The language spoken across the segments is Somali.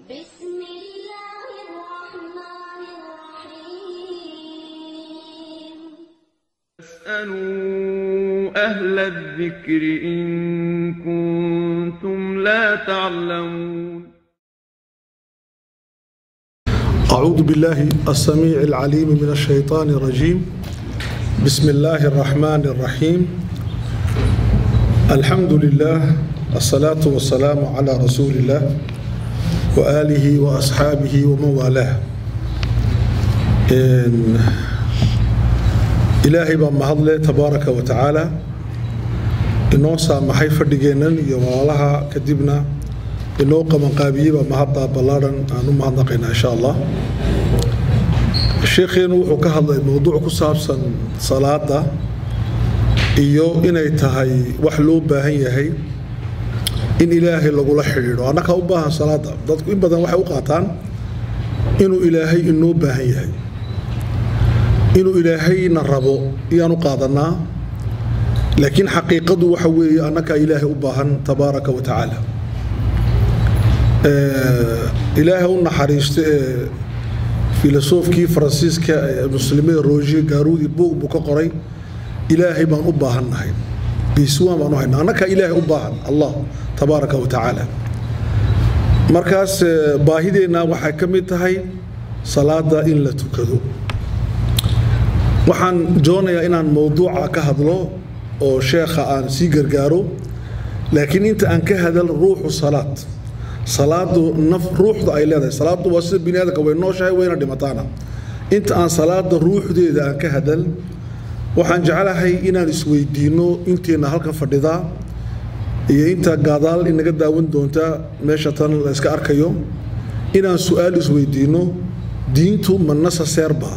بسم الله الرحمن الرحيم فاسألوا أهل الذكر إن كنتم لا تعلمون أعوذ بالله السميع العليم من الشيطان الرجيم بسم الله الرحمن الرحيم الحمد لله الصلاة والسلام على رسول الله وآله وأصحابه ومن والاه إن إلهي بان مهضله تبارك وتعالى inoo saamaxay fadhigeennan iyo walaalaha kadibna inoo qabanqaabiyey baa mahadda ballaadhan aan u mahadnaqaynaa insha allah sheekheenu wuxuu ka hadlay mowduuc ku saabsan salaada iyo inay tahay wax loo baahan yahay in ilaahay lagula xidhiidho annagaa u baahan salaada dadku in badan waxay u qaataan inuu ilaahay inoo baahan yahay inuu ilaahayna rabo iyaan u qaadanaa laakiin xaqiiqadu waxa weeye annagaa ilaahay u baahan tabaaraka wa tacaala ilaahay u naxariisto ee filosofkii faransiiska ee muslimada roger gaarudi buug buu ka qoray ilaahay baan u baahannahay biiswaan baan u haynaa annagaa ilaahay u baahan allah tabaaraka wa tacaala markaas baahideenna waxay ka mid tahay salaada in la tukado waxaan doonayaa inaan mowduuca ka hadlo oo sheekha aan sii gargaaro laakiin inta aan ka hadal ruuxu salaad salaadu naf ruuxda ay leedahay salaadu waa sida bini aadamka way nooshahay wayna dhimataana inta aan salaada ruuxdeeda aan ka hadal waxaan jeclahay inaan isweydiinno inteenna halkan fadhidaa iyo inta gaadaal inaga daawan doonta meesha tan la iska arkayo inaan su-aal isweydiinno diintu ma nasaseerba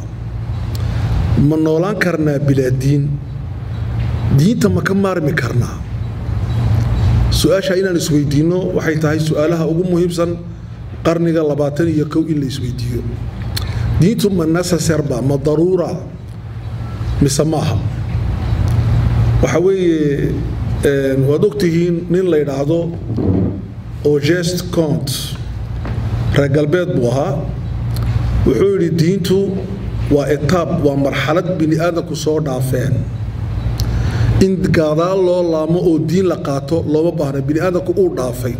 ma noolaan karnaa bilaa diin diinta ma ka maarmi karnaa su-aasha inaan isweydiinno waxay tahay su-aalaha ugu muhiimsan qarniga labaatan iyo kow in la isweydiiyo diintu ma nasaserba ma daruura mise maaha waxa weeye waad ogtihiin nin la yidhaahdo ogest cont reer galbeed buu ahaa wuxuu yidhi diintu waa etaab waa marxalad bini aadamku soo dhaafeen in gaadaal loo laamo oo diin la qaato looma baahna bini aadamku uu dhaafay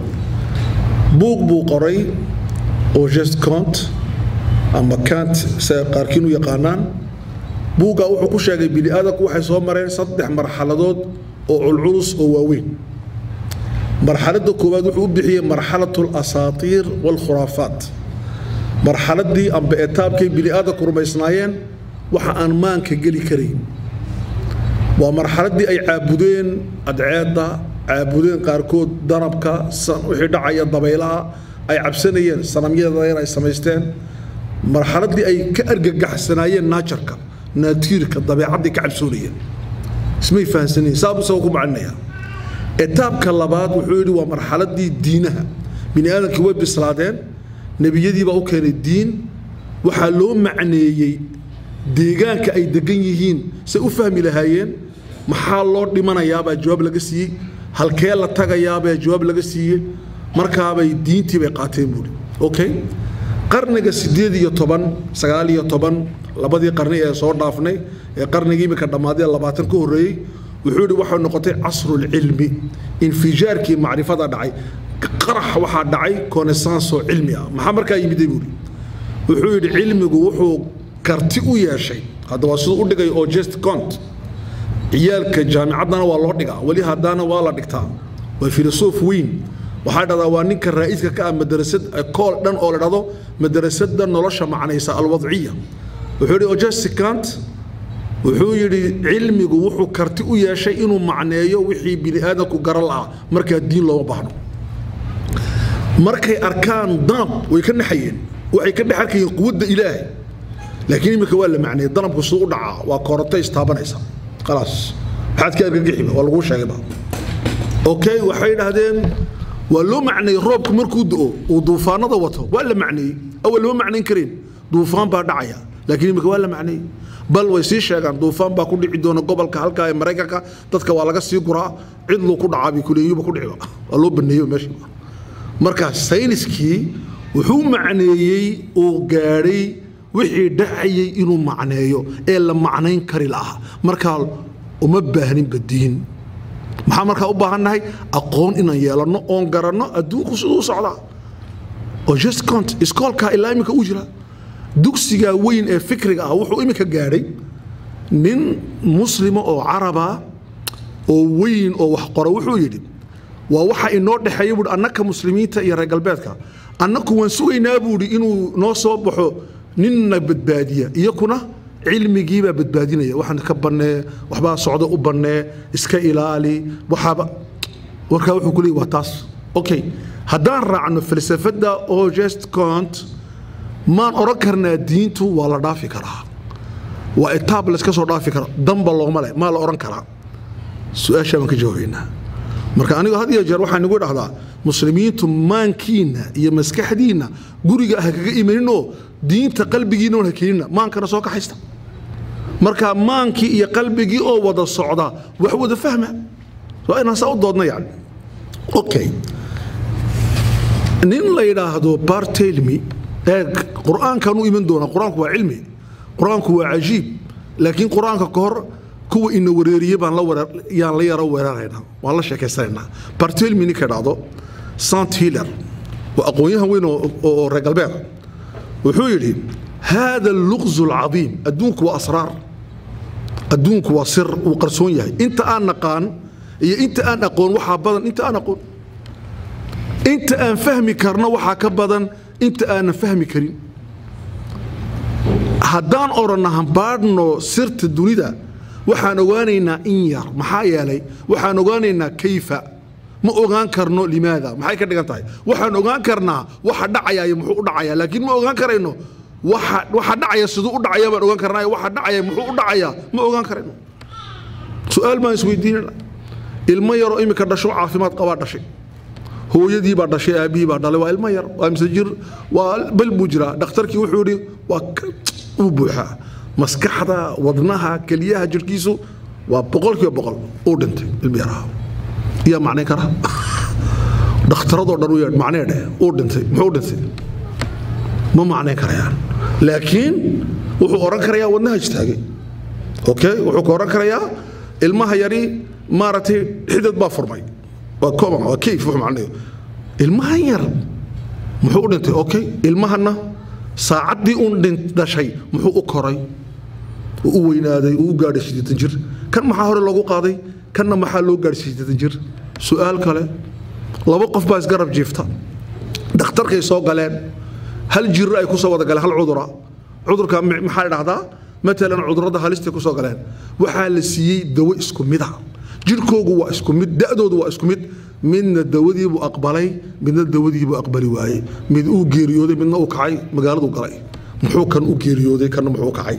buug buu qoray ogest cont ama cant se qaarkiin u yaqaanaan buuggaa wuxuu ku sheegay bini aadamku waxay soo mareen saddex marxaladood oo culculus oo waaweyn marxaladda koowaad wuxuu u bixiyey marxalatu alasaatiir waalkhuraafaat marxaladdii amba etaabkay bini aadamku rumaysnaayeen waxa aan maanka geli karayn waa marxaladdii ay caabudeen adceedda caabudeen qaarkood danabka wixii dhacaya dabaylaha ay cabsanayeen sanamyada ay samaysteen marxaladdii ay ka argagaxsanaayeen naajarka naatiirka dabeecaddii ka cabsoonayeen ismay fahansanayeen saabuu isagoo ku macalinaya etaabka labaad wuxuu yidhi waa marxaladdii diinaha bini aadamkii way bislaadeen nebiyadii baa u keenay diin waxaa loo macneeyey deegaanka ay degan yihiin say u fahmi lahaayeen maxaa loo dhimanayaabaa jawaab laga siiyey halkee la tagayaabaa jawaab laga siiyey markaabay diintii bay qaateen buuri okay qarniga sideed iyo toban sagaal iyo toban labadii qarni ee soo dhaafnay ee qarnigii imika dhammaadee labaatan ka horreeyey wuxuu yidhi waxay noqotay casrulcilmi infijaarkii macrifada dhacay qarax waxaa dhacay konesansoo cilmi ah maxaa markaa yimiday buuri wuxuu yidhi cilmigu wuxuu karti u yeeshay hadda waa siduu u dhigay oo just cont ciyaalka jaamicaddana waa loo dhigaa weli haddana waa la dhigtaa waa filosof weyn waxaa dhahdaa waa ninka raa'iiska ka ah madarasad kool dhan oo la dhahdo madarasada nolosha macnaysa alwadciya wuxuu yidhi ojesti cant wuxuu yidhi cilmigu wuxuu karti u yeeshay inuu macneeyo wixii bini aadamku garan lahaa markaa diin looma baahno markay arkaan danab way ka naxayeen waxay ka dhex arkayeen quwadda ilaahay laakiin iminka waa la macneeyey danabku siduu u dhacaa waa koronto istaabanaysa khalaas maxaad ka argagixiba waa laguu sheegayba okay waxay dhahdeen waa loo macneeyey roobku markuu do-o uu duufaanada wato waa la macneeyey awal lama macnayn kareen duufaan baa dhacaya laakiin iminka waa la macneeyey bal way sii sheegaan duufaan baa ku dhici doona gobolka halkaa ee maraykanka dadka waa laga sii guraa cidluu ku dhacaa bay kuleeyuba ku dhiciba waa loo baneeyo meesha marka sayniskii wuxuu macneeyey uu gaadhay wixii dhacayay inuu macneeyo ee la macnayn kari lahaa markaa uma baahninba diin maxaa markaa u baahannahay aqoon inaan yeelanno oon garanno adduunku siduu u socdaa oo just cont iskoolkaa ilaa iminka u jira dugsigaa weyn ee fikriga ah wuxuu iminka gaadhay nin muslima oo caraba oo weyn oo wax qora wuxuu yidhi waa waxa inoo dhexeeya buui annaka muslimiinta iyo reer galbeedka annaku waan sugaynaa buuhi inuu noo soo baxo ninna badbaadiya iyakuna cilmigiibaa badbaadinaya waxaan ka bannee waxbaa socda u bannee iska ilaali waxaaba warkaa wuxuu ku leeyay waa taas okay haddaan raacno falsafadda oo just cont maan odhan karnaa diintu waa la dhaafi karaa waa etaab layska soo dhaafi kara damba looma leh maa la odhan karaa su-aashaa baan ka jawaabaynaa marka anigu had iyo jeer waxaan igu dhahdaa muslimiintu maankiinna iyo maskaxdiinna guriga ha kaga imaninoo diinta qalbigiinna ha keenina maankana soo kaxaysta marka maankii iyo qalbigii oo wada socda wax wada fahma waa inaan saa u doodna yani okay nin la yidhaahdo bartelmi ee qur-aankan u iman doona qur-aanku waa cilmi qur-aanku waa cajiib laakiin qur-aanka ka hor kuwa ina wareeriye baan yaan la yaro weeraraynaa waan la sheekaysanaynaa bartelmi ninka dhacdo sant hiller waa aqoon-yahan weyn oo reer galbeeda wuxuu yidhi haada luqzu alcadiim adduunku waa asraar adduunku waa sir uu qarsoon yahay inta aan naqaan iyo inta aan aqoon waxaa badan inta aan aqoon inta aan fahmi karno waxaa ka badan inta aanan fahmi karin haddaan odhanna hambaadhno sirta dunida waxaan ogaanaynaa in yar maxaa yeelay waxaan ogaanaynaa kayfa ma ogaan karno limaada maxay ka dhigan tahay waxaan ogaan karnaa waxa dhacaya iyo muxuu u dhacaya laakiin ma ogaan karayno waxa waxa dhacaya siduu u dhacaya baan ogaan karnaa waxa dhacaya muxuu u dhacaya ma ogaan karayno su-aal baan isweydiinana ilmo yaroo imika dhasho caafimaad qabaa dhashay hooyadii baa dhashay aabbihii baa dhalay waa ilmo yar waa mise jir waa bal buu jiraa dhakhtarkii wuxuu yidhi waa uu buuxaa maskaxda wadnaha keliyaha jirhkiisu waa boqolkiiba boqol uu dhintay ilmo yaraha yaa macnayn kara dhakhtaradoo dhan u yeedh macnee dheh uu dhintay muxuu dhintay ma macnayn karayaan laakiin wuxuu odhan karayaa wadnaha istaagay okay wuxuu ka odhan karayaa ilmaha yari maaragtay xidad baa furmay waa common waa kayf wuxuu macnayo ilmahan yar muxuu u dhintay okay ilmahanna saacaddii uun dhashay muxuu u koray u weynaaday uu u gaadhay siddeetan jir kan maxaa hore loogu qaaday kanna maxaa loo gaadhay siddeetan jir su-aal kale laba qof baa isgarab jiifta dhakhtarkay soo galeen hal jiro ay ku soo wada galeen hal cudura cudurka maxaa dhahdaa matalan cudurada halistay ku soo galeen waxaa la siiyey dawo isku mida jirhkoogu waa isku mid da'doodu waa isku mid midna dawadiibuu aqbalay midna dawadiibuu aqbali waayey mid uu geeriyooday midna uu kacay magaaladuu galay muxuu kan u geeriyooday kanna muxuu kacay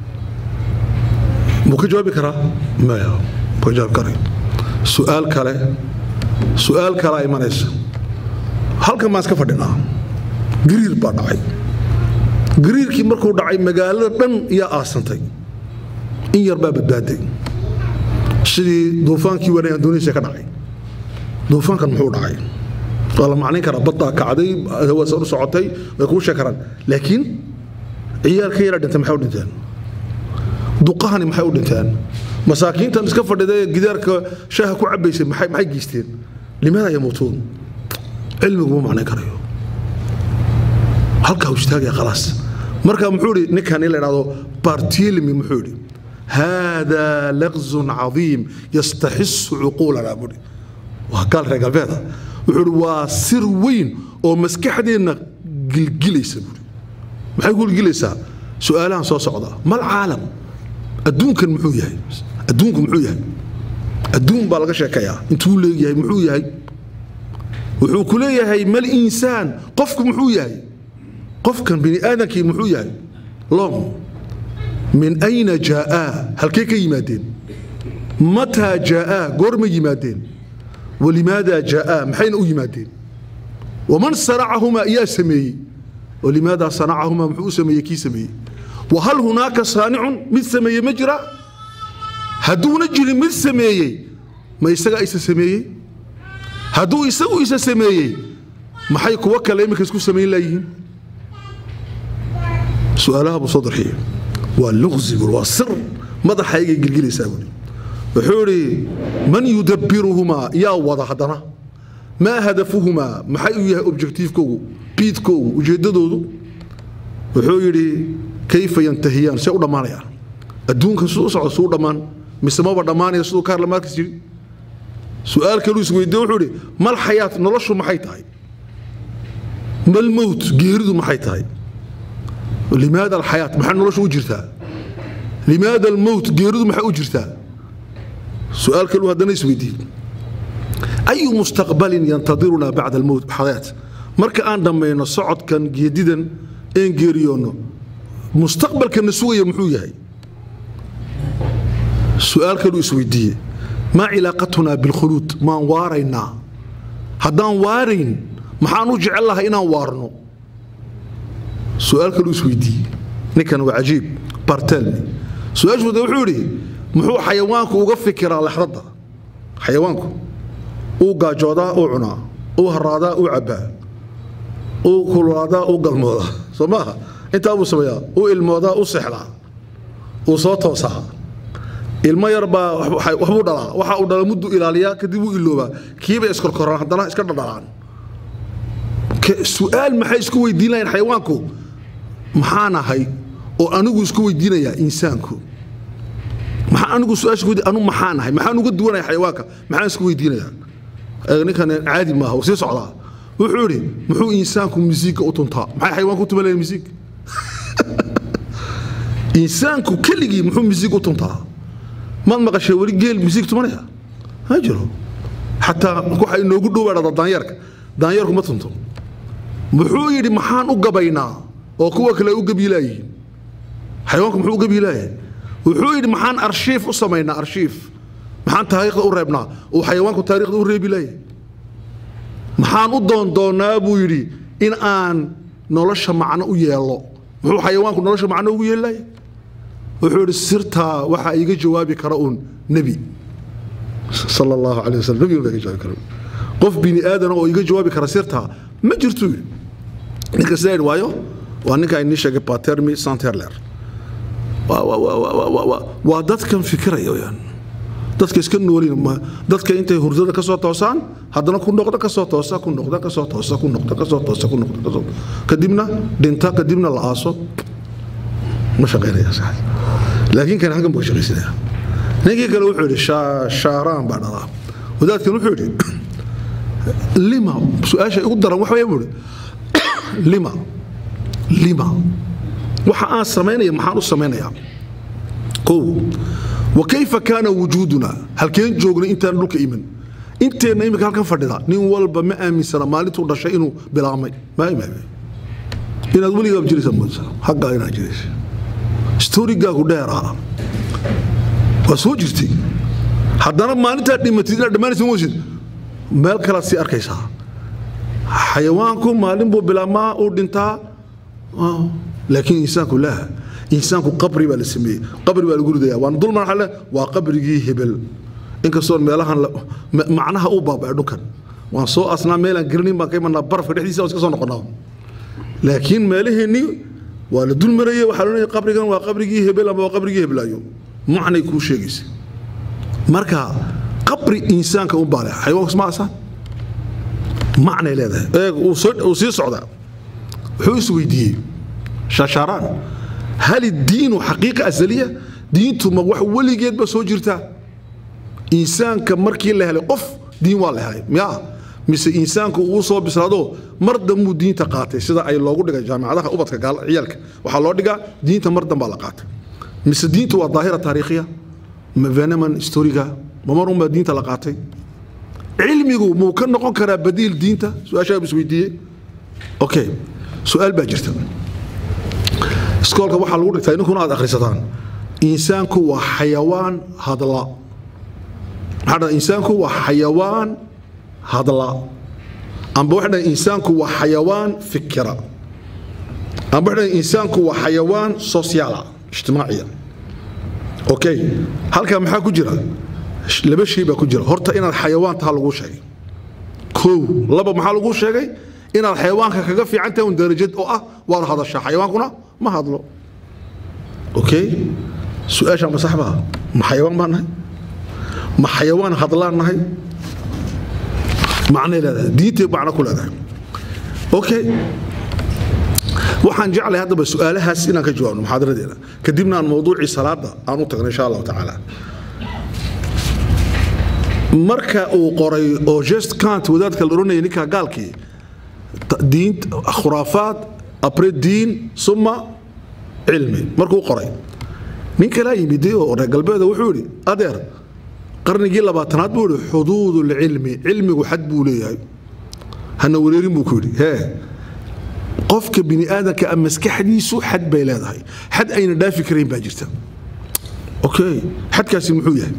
muu ka jawaabi karaa maya muu ka jawaabi karay su-aal kale su-aal kalea imanaysa halkan baan iska fadhinaa gariir baa dhacay gariirkii markuu dhacay magaalada dhan iyaa aasantay in yar baa badbaaday sidii duufaankii wanay andoniisiya ka dhacay duufaankan muxuu dhacay waa la macnayn karaa baddaa kacday hawaasan u socotay way kuu sheeg karaan laakiin ciyaalka yara dhintay maxay u dhinteen duqahani maxay u dhinteen masaakiintan iska fadhida ee gidaarka shaaha ku cabaysay maxay maxay geysteen limaada yamuutuun cilmigu ma macnayn karayo halkaa uu istaagaya khalaas marka muxuu idhi ninkan in la idhahdo bartilmi muxuu idhi haadaa laqzun cadiim yastaxisu cuquulana buhi waa gaal reer galbeeda wuxuu idhi waa sir weyn oo maskaxdeenna gilgilaysa buhi maxay ku gilgilaysaa su-aalahan soo socda mal caalam adduunkan muxuu yahay adduunku muxuu yahay adduun baa laga sheekayaa intuu leegyahay muxuu yahay wuxuu ku leeyahay mal insaan qofku muxuu yahay qofkan bini aadamkii muxuu yahay lom min ayna jaa'aa halkee ka yimaadeen mataa jaa'aa goorma yimaadeen walimaada jaa'aa maxayna u yimaadeen waman sanacahumaa iyaa sameeyey walimaada sanacahumaa muxuu u sameeyey kii sameeyey wahal hunaaka saanicun mid sameeye ma jira hadduuna jirin mid sameeyey ma isagaa isa sameeyey hadduu isagu isa sameeyey maxay kuwo kale iminka isku samayn laayihiin su-aalaha buu soo darxiyey waa luqsi buu waa sir madaxaygay gilgilaysaa buuri wuxuu idhi man yudabbiruhumaa yaa wada haddana maa hadafuhumaa maxay u yahay objektiifkoogu biidkoogu ujeeddadoodu wuxuu yidhi kayfa yantahiyaan see u dhammaanayaan adduunka siduu u socdo siduu dhammaan mise maba dhammaanaya siduu kaarla maarkis yidhi su-aal kaluu isweydiye wuxuu idhi mal xayaat noloshu maxay tahay mal mowt geeridu maxay tahay limaada alxayaat maxaa noloshu u jirtaa limaada almowt geeridu maxay u jirtaa su-aal kaluu haddana isweydiiyey ayu mustaqbalin yantadirunaa bacda almowt xayaat marka aan dhammayno socodkan geedidan een geeriyoonno mustaqbalkana sugaya muxuu yahay su-aal kaluu isweydiiyey maa cilaaqatunaa bilkhuluud maan waaraynaa haddaan waarayn maxaan u jecel lahay inaan waarno su-aal kaluu isweydiiyey ninkan waa cajiib bartelni su-aashuuda wuxuu idhi muxuu xayawaanku uga fikiraa lexradda xayawaanku uu gaajoodaa uu cunaa uu haraadaa uu cabbaa uu kululaadaa uu galmoodaa soo maaha intaa buu sameeyaa uu ilmoodaa uu seexdaa uu soo toosaa ilmo yar baa waxbuu dhalaa waxa uu dhala muddu ilaaliyaa kadib uu iloobaa kiibay iskorkoraan haddana iska dhadhalaan su-aal maxay isku weydiin lahayn xayawaanku maxaan ahay oo anigu isku weydiinayaa insaanku maxaa anigu su-aasha ku anu maxaan ahay maxaan uga duwanaya xayawaanka maxaan isku weydiinayaa ninkan caadi maaha wuu sii socdaa wuxuu idhi muxuu insaanku misiigga u tuntaa maxay xayawaanku u tuman lahayn misiig insaanku keligii muxuu misiig u tuntaa maad maqashay weli geel misiig tumanaya ma jiro xataa waxa inoogu dhowaadhada daanyeerka daanyeerku ma tunto muxuu yidhi maxaan u gabaynaa oo kuwa kale u gabiilaayihiin xayawaanku muxuu u gabiilaayahay wuxuu yidhi maxaan arshiif u samaynaa arshiif maxaan taariikhda u reebnaa uu xayawaanku taariikhda u reebi laayay maxaan u doondoonnaa buu yidhi in aan nolosha macno u yeelo muxuu xayawaanku nolosha macno ugu yeeli laayay wuxuu yidhi sirtaa waxaa iiga jawaabi kara uun nebi sala allahu calay wasallam nebiga baa iga jawaabi kara qof bini aadana oo iga jawaabi kara sirtaa ma jirto yidhi ninka sidaa yidhi waayo waa ninka inii sheegay patermi santerler waa dadkan fikiraya weyaan dadka iska noolin dadka intay hurdada ka soo toosaan haddana ku noqda ka soo toosa ku noqda ka soo toosa ku noqda ka soo toosa ku noqda ka soo kadibna dhinta kadibna la aaso ma shaqaynaya sax laakiin kan halkan buu shaqaysanaya ninkii kale wuxuu yidhi shaaraan baa dhalaa wadaadkan wuxuu yidhi lima su-aasha ugu daran waxa buu yidhi lima lima waxa aan samaynaya maxaan u samaynayaa kow wa kayfa kaana wujuuduna halkeen joognay intaan dhulka iman inteenna imika halkan fadhida nin walba ma aaminsana maalintuu dhashay inuu bilaabmay ma imaame inaad weligaab jiraysa moosa haggaa inaad jiraysa storigaagu dheeraa waa soo jirtay haddana maalintaad dhimatid inaad dhammaanaysa moosid meel kalaad sii arkaysaa xayawaanku maalin buu bilaabmaa uu dhintaa laakiin insaanku laa insaanku qabri baa la sameeyey qabri baa lagu ridaya waan dulman xale waa qabrigii hebel inkastoon meelahan macnaha uu baaba'ay dhulkan waan soo asnaa meelaan garanayn baan ka imanaa barafka dhexdiisa waan iska soo noqonaa laakiin meelaheennii waa la dul marayey waxaa la leeyahay qabrigan waa qabrigii hebel ama waa qabrigii heblaayo macnay kuu sheegaysa marka qabri insaanka u baale xayawaanku isma asaan macnay leedahay eeg uu sii socdaa wuxuu is weydiiyey shaashaaraan hal iddiinu xaqiiqa asaliya diintu ma wax weligeedba soo jirtaa insaanka markii la helay qof diin waa la helay miyaa mise insaanku uu soo bislaado mar dambuu diinta qaatay sida ay loogu dhigay jaamicadaha ubadka ciyaalka waxaa loo dhigaa diinta mar dambaa la qaatay mise diintu waa daahira taariikhiya ma veneman historiga ma marunbaa diinta la qaatay cilmigu muu ka noqon karaa badiil diinta su-aashaa isweydiiyey okay su-aal baa jirta iskoolka waxaa lagu dhigtaa idinkuna aad akhrisataan insaanku waa xayawaan hadla maxaa dhaha insaanku waa xayawaan hadla amba waxa dhaha insaanku waa xayawaan fikira amba waxa dhaha insaanku waa xayawaan sosiaala ijtimaaciya okay halkaa maxaa ku jira laba shay baa ku jira horta inaad xayawaan taha lagu sheegay kow laba maxaa lagu sheegay inaad xayawaanka kaga fiican tahay un darajad oo ah waad hadashaa xayawaankuna ma hadlo okay su-aasha ma sax baa ma xayawaan baan nahay ma xayawaan hadlaan nahay macnay leedahay diintay macno ku leedahay okay waxaan jeclahay haddaba su-aalahaas inaan ka jawaabno muxaadaradeena kadibna aan mawduucii salaada aan u tagno insha allahu tacaala marka uu qoray oo just kant wadaadka la odhanaya ninka gaalkii diin khuraafaad apre diin suma cilmi markuu qoray nin kalaa yimiday oo reer galbeeda wuxuu yidhi adeer qarnigii labaatanaad buu yidhi xuduudulcilmi cilmigu xad buu leeyahay hana wareerin buu ku yidhi hee qofka bini aadamka a maskaxdiisu xad bay leedahay xad ayna dhaafi karayn baa jirta okay xadkaasi muxuu yahay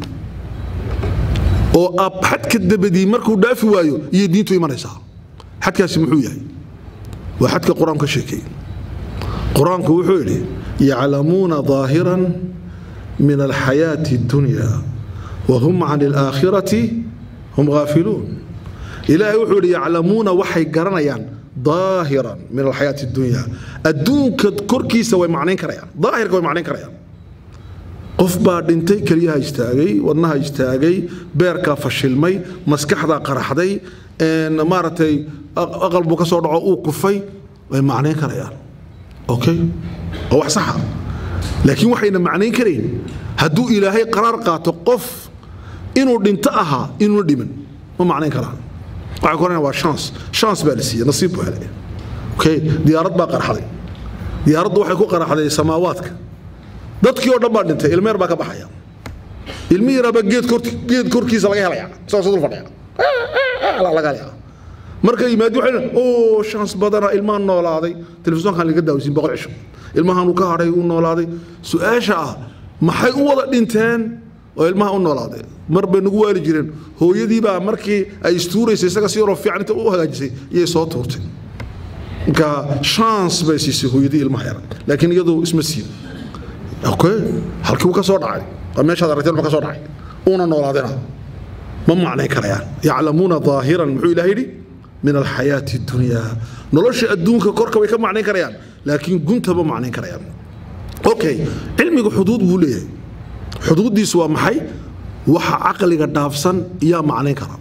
oo ab xadka dabadii markuu dhaafi waayo iyo diintu imanaysaa xadkaasi muxuu yahay waa xadka qur-aanku ka sheekeeyey qur-aanku wuxuu yidhi yaclamuuna ظaahiran min alxayaati اdunya wahum can اlaakhirati hum gaafiluun ilaahay wuxuu yidhi yaclamuuna waxay garanayaan ظaahiran min alxayaati اdunya adduunka korkiisa way macnayn karayaan daahirka way macnayn karayaan qof baa dhintay keliyaha istaagay wadnaha istaagay beerkaa fashilmay maskaxdaa qaraxday maaragtay aqal buu ka soo dhaco uu kufay way macnayn karayaan okay waa wax saxa laakiin waxayna macnayn karayn hadduu ilaahay qaraar qaato qof inuu dhinto ahaa inuuna dhiman ma macnayn karaan waxay ku oranayaan waa chance chance baa la siiyey nasiib buu helay okay diyaarad baa qaraxday diyaaraddu waxay ku qaraxday samaawaadka dadkii oo dhan baa dhintay ilmeer baa ka baxaya ilmi yaraabaa geed geed korkiisa laga helaya isagoo dul fadhiya laga helaya marka yimaadi waxay oo shans badana ilmahan noolaaday telefisonkan laga daawisiin boqol cisho ilmahan uu ka hadhay uu noolaaday su-aasha ah maxay u wada dhinteen oo ilmaha u noolaaday mar bay nagu waali jireen hooyadii baa markii ay istuuraysay isaga si yaroo fiican inta u hagaajisay iyay soo tuurtay marka chance bay siisay hooyadii ilmaha yara laakiin iyadu isma siin okay halkii uu ka soo dhacay waa meeshaad aragteen ma ka soo dhacay uuna noolaadina ma macnayn karayaan yaclamuuna ظaahiran muxuu ilaah yidhi min alxayaati اdunya nolosha adduunka korka way ka macnayn karayaan laakiin gunta ma macnayn karayaan okay cilmiga xuduud buu leeyahay xuduuddiisu waa maxay waxa caqliga dhaafsan yaa macnayn kara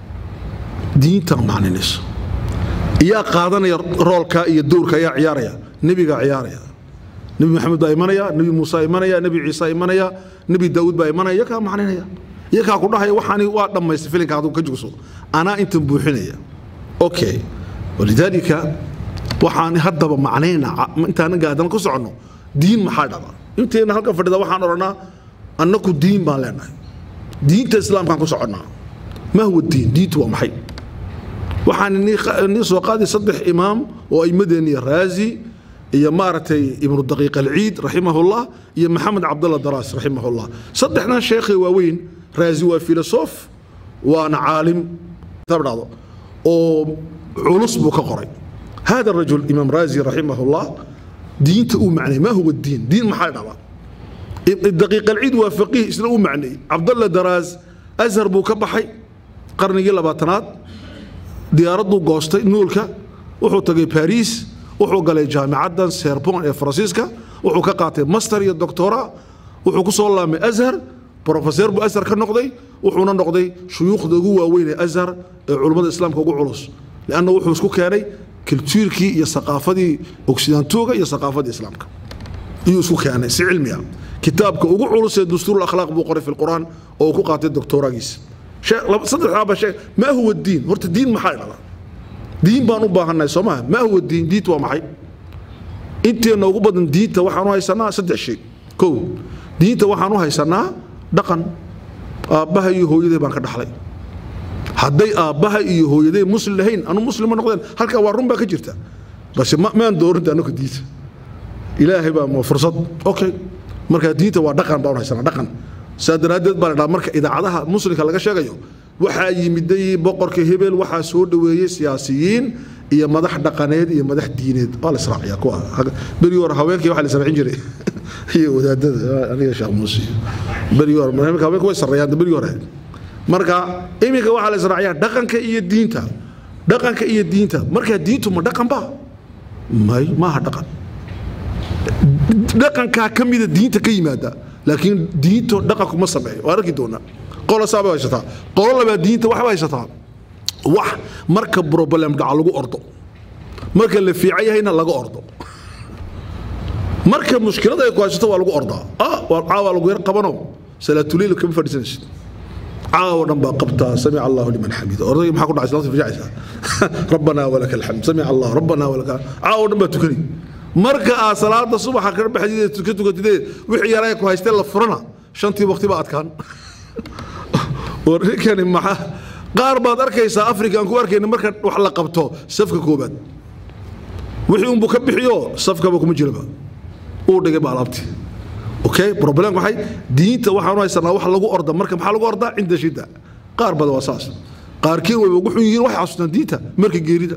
diinta macnaynayso yaa qaadanaya roolka iyo dowrka ayaa ciyaaraya nebigaa ciyaaraya nebi maxamed baa imanaya nebi muuse imanaya nebi ciise imanaya nebi daawuud baa imanaya iyakaa macnaynaya iyakaa ku dhahaya waxaani waa dhammaystay filinka hadduu ka jugso anaa intan buuxinaya okay walidaalika waxaan haddaba macnayna intaan gaadana ku soconno diin maxaa dhada inteena halkan fadhida waxaan odhanaa annaku diin baan leenahay diinta islaamkaan ku soconnaa ma huwa diin diintu waa maxay waxaan nii soo qaaday saddex imaam oo aimadeeniya raazi iyo maaragtay ibnu daqiiq alciid raximahullah iyo maxamed cabdalla daraas raximahullah saddexdan sheekhay waaweyn raazi waa filosof waana caalim dhado oo culus buu ka qoray hada rajul imaam raazi raximahullah diinta uu macnay ma huwa diin diin maxaa dhaba daqiiq alciid waa faqiih isna uu macnay cabdalla daraas azhar buu ka baxay qarnigii labaatanaad diyaaradduu goostay nuulka wuxuu tagay bariis wuxuu galay jaamicaddan serbon ee faransiiska wuxuu ka qaatay master iyo doctora wuxuu ku soo laamay azhar brofeseer buu azhar ka noqday wuxuuna noqday shuyuukhda ugu waaweyn ee azhar ee culummada islaamka ugu culus lianna wuxuu isku keenay kultuurkii iyo saqaafadii ogsidaantooga iyo saqaafadii islaamka iyuu isku keenay si cilmi ah kitaabka ugu culus ee dastuur akhlaaq buu qoray fi lqur'aan oo uu ku qaatay doctoragiisa saddexdaaba sheeg maa huwa diin horta diin maxaa dhala diin baan u baahannahay soo maha maa huwa diin diinta waa maxay inteenna ugu badan diinta waxaan u haysanaa saddex shay kow diinta waxaan u haysanaa dhaqan aabbaha iyo hooyaday baan ka dhaxlay hadday aabbaha iyo hooyaday muslim lahayn anu muslima noqdeen halkaa waa run baa ka jirta base maan doorinta anaka diinta ilaahay baa fursad okay marka diinta waa dhaqan baan u haysanaa dhaqan saa daraaddeed baa la dhaha marka idaacadaha muslimka laga sheegayo waxaa yimiday boqorka hebel waxaa soo dhoweeyey siyaasiyiin iyo madax dhaqaneed iyo madax diineed waa la israaciya kuwa berigi hore haweenkii waxaa la israacin jiray iyo wadaadada aniga sheekh muuse berigi hore haweenka way sarreeyaan berigi hore marka iminka waxaa la israaciyaa dhaqanka iyo diinta dhaqanka iyo diinta markaa diintu ma dhaqan ba may maaha dhaqan dhaqankaa ka mida diinta ka yimaada laakiin diinto dhaqanku ma sameeyo waa arki doonaa qola saabay haysataa qolo labaa diinta waxba haysataa wax marka problem dhaca lagu ordo marka la fiican yahayna laga ordo marka mushkilada ay ku haysato waa lagu ordaa ah waa caawa lagu yar qabano salaatuliil kama fadhiisanaysid caawa dhan baa qabtaa samic allahu liman xamida ordayga maxaa ku dhacay salaad fiicaysaa rabbanaa walaka alxamd samic allah rabbanaa walaka caawa dhan baa tukani marka aad salaada subaxa ka baxdid tuka tukatidee wixii yaraa ku haystee la furana shantii waqti baa adkaan war ninkani maxaa qaar baad arkaysaa afrika aan ku arkayna marka wax la qabto safka koobaad wixii unbu ka bixiyo safkaba kuma jiraba uu dhigay ba alaabtii okay problem maxay diinta waxaanu haysanaa wax lagu orda marka maxaa lagu ordaa cinda shidda qaar badan waa saas qaarkiin way ugu xun yihiin waxay xasuustaan diinta marka geerida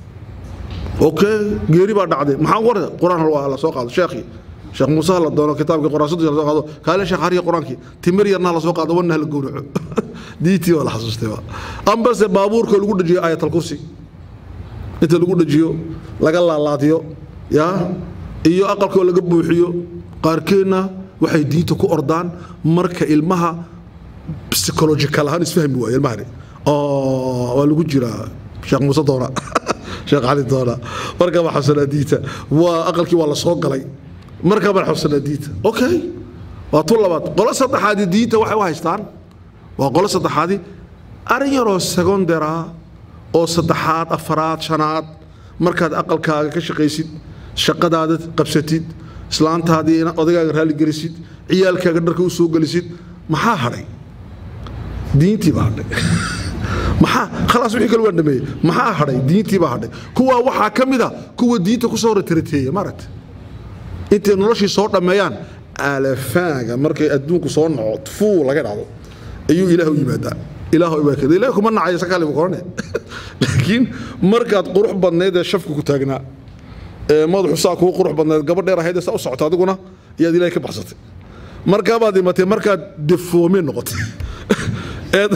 okay geeri baa dhacday maxaa qorda quraan waa la soo qaado sheekhi sheekh muuse la doono kitaabka quraasadu la soo qaado kaale sheekh hariya quraanki timir yarna la soo qaado wanna la gowraco diintii waa la xasuustay waa ambase baabuurka lagu dhajiyo ayatul kursi inta lagu dhajiyo laga laalaadiyo yaa iyo aqalkoo laga buuxiyo qaarkeenna waxay diinta ku ordaan marka ilmaha psychological ahaan isfahmi waayo ilmahani waa lagu jiraa sheekh muuse doona sheekh cali doona markaa baa xabsanaa diinta waa aqalkii waa la soo galay markaa baan xabsanaa diinta okay waa tu labaad qolo saddexaadi diinta waxay u haystaan waa qolo saddexaadi arrin yaroo secondara oo saddexaad afaraad shanaad markaad aqalkaaga ka shaqaysid shaqadaada qabsatid islaantaadii inaad odagaaga raalli gelisid ciyaalkaaga dharka u soo gelisid maxaa hadhay diintii baa hadhay maxaa khalaas wixii kale waan dhameeyey maxaa hadhay diintii baa hadhay kuwaa waxaa ka mid a kuwa diinta ku soo ratarateeya maaragta intay noloshii soo dhammeeyaan alafaaga markay adduunku soo naco fuu laga dhacdo ayuu ilaah u yimaadaa ilaah waa kada ilaah kuma nacayo sakali buu korane laakiin markaad qurux badnayd ee shafka ku taagnaa ee madaxu saa kuu qurux badnayd gabadh dheer ahayd ee saa u socota adiguna iyaad ilaahay ka baxsatay markaabaad dhimatay markaad defoome noqotay eed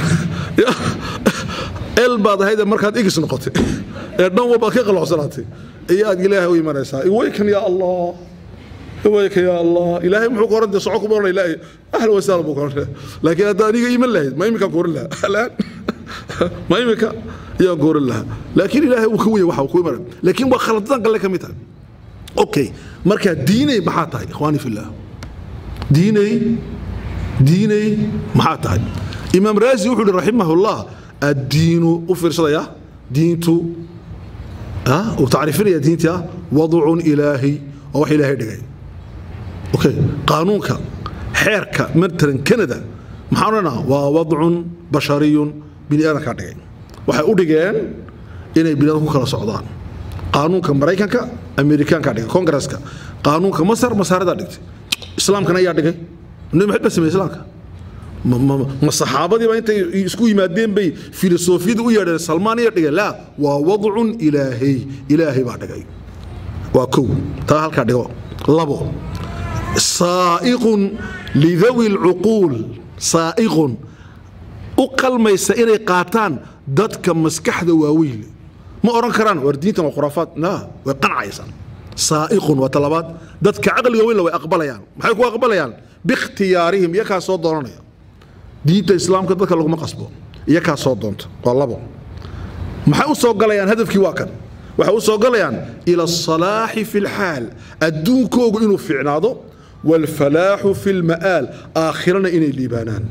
el baad ahayd ee markaad igis noqotay ee dhan walbaad ka qaloocsanaatay iyaad ilaahay u imanaysaa iwaykan yaa allah iwayka yaa allah ilaahay muxuu ku oran dee soco kuma oran ilaahay ahla wasaala buu ku oran laakiin hadda aniga iman lahayd ma iminkaan ku oran lahaa alaan ma iminka ayaan ku oran lahaa laakiin ilaahay uu ka weye waxa uu ku imanay laakiin waa khaladadan galle ka mid tahay okay marka diinay maxaa tahay ikhwaani fillah diinay diinay maxaa tahay imaam raazi wuxuu yihi raximahullah addiinu u fiirsadaya diintu uu tacriifinaya diintii ah wadcun ilaahi waa wax ilaahay dhigay okay qaanuunka xeerka matalan canada maxaan odhanaa waa wadcun bashariyun bini aadankaa dhigay waxay u dhigeen inay bini aadan ku kala socdaan qaanuunka maraykanka amerikaankaa dhigay kongareska qaanuunka masar masaaradaa dhigtay islaamkana ayaa dhigay nabi maxamed baa sameeyey islaamka ma saxaabadiiba intay isku yimaadeen bay filosofiyada u yeedheen salmaan iyo dhigeen laa waa wadcun ilaahay ilaahay baa dhigay waa kow taa halkaa dhigo labo saa'iqun lidawi lcuquul saa'iqun u qalmaysa inay qaataan dadka maskaxda waaweyn ma odhan karaan war diintan waa khuraafaad la way qancaysan saa'iqun waa talabaad dadka caqliga weynla way aqbalayaan maxay ku aqbalayaan biikhtiyaarihim iyakaa soo doonanaya diinta islaamka dadka laguma qasbo iyakaa soo doonta waa labo maxay u soo galayaan hadafkii waa kan waxay u soo galayaan ila asalaaxi fi lxaal adduunkoogu inuu fiicnaado waalfalaaxu fi lma'aal aakhirana inay liibaanaan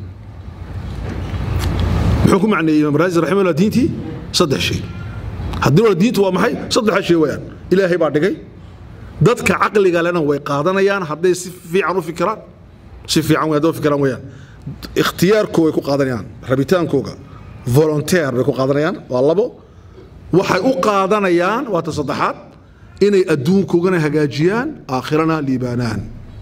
muxuu ku macneeyey imaam raazi raximahullah diintii saddex shay haddii wala diintu waa maxay saddexa shay weeyaan ilaahay baa dhigay dadka caqliga lena way qaadanayaan hadday si fiican u fikiraan si fiican way hadday u fikiraan weeyaan ikhtiyaarkooga way ku qaadanayaan rabitaankooga volonteer bay ku qaadanayaan waa labo waxay u qaadanayaan waa ta saddexaad inay adduunkoogana hagaajiyaan aakhirana liibaanaan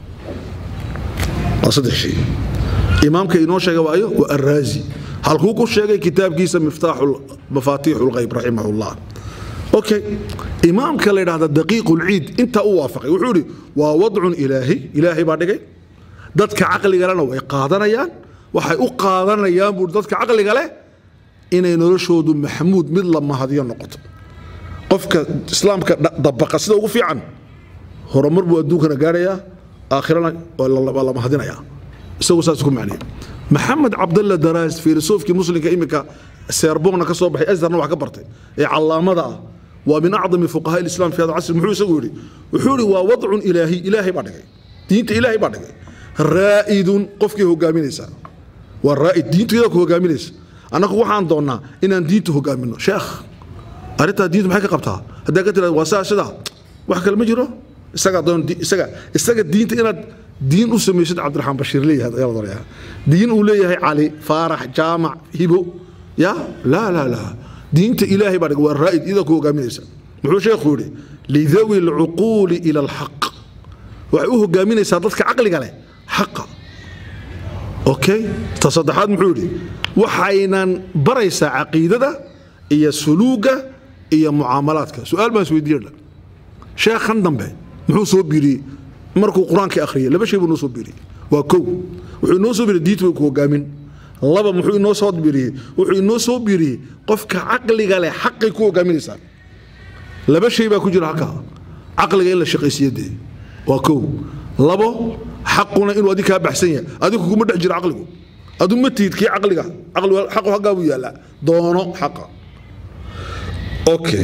waa saddex shay imaamka inoo sheega waayo waa arraazi halkuu ku sheegay kitaabkiisa miftaaxu mafaatiixu lghayb raximah llah okay imaamka la yidhahda daqiiqu lciid intaa u waafaqay wuxuu yidhi waa wadcun ilaahi ilaahay baa dhigay dadka caqligalena way qaadanayaan waxay u qaadanayaan buu dadka caqliga leh inay noloshoodu maxamuud mid la mahadiyo noqoto qofka islaamka dha- dabaqa sida ugu fiican horumar buu adduunkana gaarayaa aakhirana waa la- waa la mahadinayaa isagu saas ku macniya maxamed cabdalla daraas filosoofkii muslimka iminka seerbogna ka soo baxay asdarna wax ka bartay ee calaamada ah waa min acdami fuqahaa ilislam fi hada casri muxuu isagu yidhi wuxuu yidhi waa wadcun ilaahi ilaahay baa dhigay diinta ilaahay baa dhigay raa'idun qofkii hogaaminaysa waa raa'id diintu iyadaa ku hogaaminaysa annagu waxaan doonnaa inaan diinta hogaamino sheekh arrintaa diintu maxay ka qabtaa haddaa ka tirahdo waa saa sidaa wax kale ma jiro isagaa doon di- isaga isaga diinta inaad diin u samaysid cabdiraxmaan bashiir leeyahay ayaa la doonayaa diin uu leeyahay cali faarax jaamac hibo ya laa laa laa diinta ilaahay baa dhigay waa raa'id iyadaa ku hogaaminaysa muxuu sheekhu yidhi lidawi alcuquuli ila alxaq waxay u hogaaminaysaa dadka caqliga leh xaqa okay ta saddexaad muxuu yidhi waxaynan baraysaa caqiidada iyo suluuga iyo mucaamalaadka su-aal baan isweydiiyey sheekhan dambe muxuu soo biiriyey markuu qur-aanka akhriyay laba shay buu noo soo biiriyey waa kow wuxuu inoo soo biiriyey diintu way ku hogaamin laba muxuu inoo soo biiriyey wuxuu inoo soo biiriyey qofka caqliga leh xaqay ku hogaaminaysaa laba shay baa ku jira halkaa caqliga in la shaqaysiiyo dee waa kow labo xaquna inuu adig kaa baxsan yahay adigu kuma dhex jiro caqligu adu ma tihid kii caqliga caqligu xaqu haggaa buu yaallaa doono xaqa okay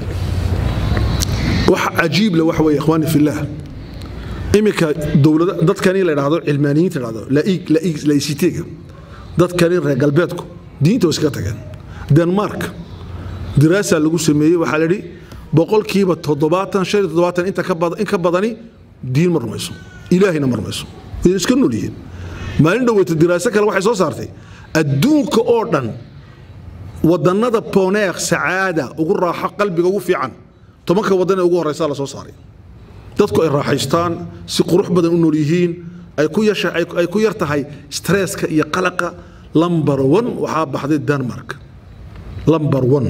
wax cajiib le waxa weeye ikhwaani fillaah iminka dowlada dadkani la idhaahdo cilmaaniyiinta la idhahdo laig laig laicitega dadkani reer galbeedku diinta way iskaga tageen denmark diraasaa lagu sameeyey waxaa la yidhi boqolkiiba toddobaatan shan iyo toddobaatan inta ka bad- in ka badani diin ma rumayso ilaahayna ma rumayso way iska nool yihiin maalin dhoweyta diraaso kale waxay soo saartay adduunka oo dhan wadannada poneer sacaada ugu raaxo qalbiga ugu fiican tobanka wadan ee ugu horeysa la soo saaray dadku ay raaxaystaan si qurux badan u nool yihiin ay ku yasha ay ay ku yar tahay stresska iyo qalaqa lambar one waxaa baxday denmark lambar one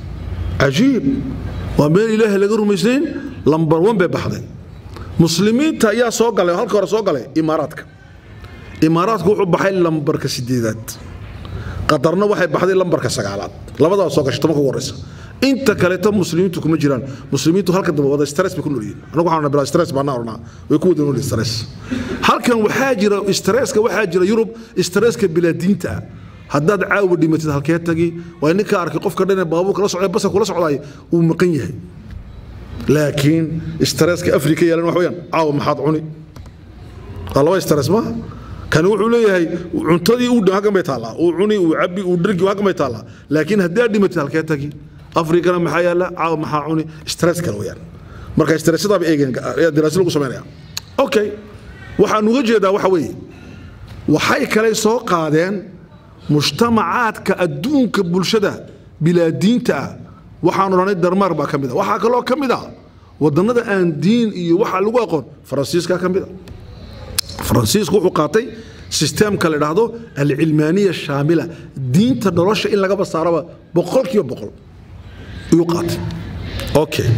cajiib waa meel ilaahay laga rumaysnayn lambar one bay baxday muslimiinta ayaa soo galay oo halka hore soo galay imaaraadka imaaraadku wuxuu baxay lambarka sideedaad qatarna waxay baxday lambarka sagaalaad labadaa soo gashay tobanka ugu horeysa inta kaleeto muslimiintu kuma jiraan muslimiintu halka dambe wada stress bay ku nool yihiin anagu waxaan bilaa stress baan ornaa way ku wada nool yihiin stress halkan waxaa jira stresska waxaa jira yurub stresska bilaa diinta ah haddaad caawa dhimatid halkee tagi waa ninka arkay qofka dhan ee baabuur kala socday basa kula socdaay uu maqan yahay laakiin stresska afrika yeelan wax weeyaan caawa maxaad cuni waa laba stress ma kani wuxuu leeyahay cuntadii uu halkan bay taallaa uu cuni uu cabi uu dhergi halkan bay taallaa laakiin haddii aad dhimatid halkee tagi afrikana maxaa yaalla caawa maxaa cuni stress kale weeyaan marka stressadaaba eegeen ayaa daraasad lagu samaynaya okay waxaan uga jeedaa waxa weeye waxay kale soo qaadeen mujtamacaadka adduunka bulshada bilaa diinta ah waxaan odhanay darmaar baa ka mid a waxaa kaloo ka mid a wadannada aan diin iyo waxa lagu aqoon faransiiska ka mid a faransiisku wuxuu qaatay sisteemka la idhaahdo alcilmaaniya shaamila diinta nolosha in lagaba saaraba boqolkiiba boqol ayuu qaatay okay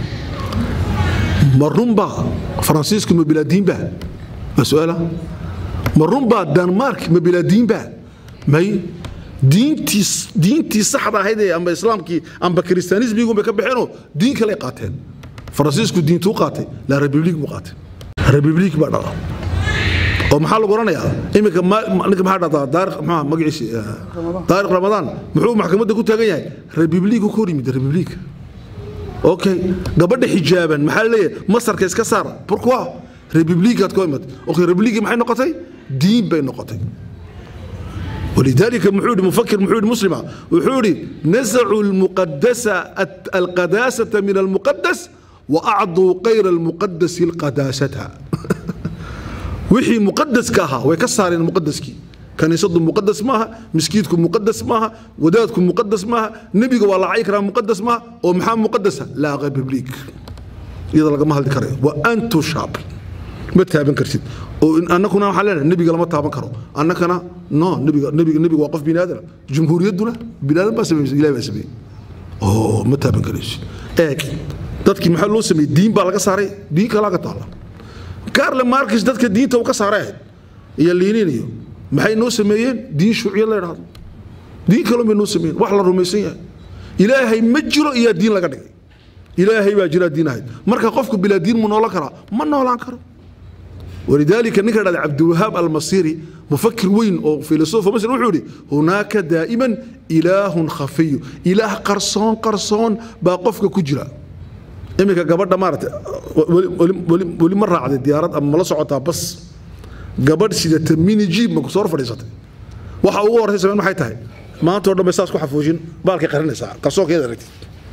ma runbaa faransiisku ma bilaadiinba waa su-aala ma runbaa denmark ma bilaadiinba may diintii diintii saxda ahayd ee amba islaamkii amba kiristaanismigu bay ka baxeenoo diin kale qaateen faransiisku diintuu qaatay la republik buu qaatay republik baa dhala oo maxaa lagu oranayaa iminka ninka maxaa dhahdaa taarikh maxaa magaciisi taarikh ramadaan muxuu maxkamadda ku taagan yahay republiku ka hor yimid republik okay gabadha xijaaban maxaa laleeyahay masarka iska saar pourquoi republikaad ka imad okay republikii maxay noqotay diin bay noqotay ولذلك محود مفكر محود مسلمة وحوري نزعوا المقدسة القداسة من المقدس وأعطوا غير المقدس القداسة وحي مقدس كاها ويكسر المقدس كي كان يصد مقدس ماها مسكيتكم مقدس ماها ودادكم مقدس ماها نبي والله عيكرا مقدس ماها ومحام مقدسة لا غير ببليك إذا لقى مهل ذكره وأنتو شاب ما تابن كرتيد annakuna waxaan leenahay nebiga lama taaban karo annakana no nebiga nebiga nebiga waa qof bini aadam jumhuuriyadduna bini aadam baa sameeyey ilahay baa sameeyey oo ma taaban karayso eeg dadkii maxaa loo sameeyey diin baa laga saaray diin kalaa ka taala karle markis dadka diinta uu ka saaray ahayd iyo liiniin iyo maxay noo sameeyeen diin shuuciyad la idhaahdo diin kaloo bay noo sameyn wax la rumaysan yahay ilaahay ma jiro iyaa diin laga dhigay ilaahay baa jiraa diin ahayd marka qofku bilaa diin mu noolan karaa ma noolaan karo walidaalika ninka dhahda cabdiwahaab almasiri mufakir weyn oo filosofa masr wuxuu yidhi hunaaka daa'iman ilaahun khafiyu ilaah qarsoon qarsoon baa qofka ku jira iminka gabadha maarata weli ma raacday diyaarad ama mala socotaa bas gabadh sidata mini jiib ma kusoo hor fadhiisatay waxa ugu horreysa sameen maxay tahay maanta oo dhan bay saas ku xafuujin baalkay qarinaysaa qarsoonkeeda aragtid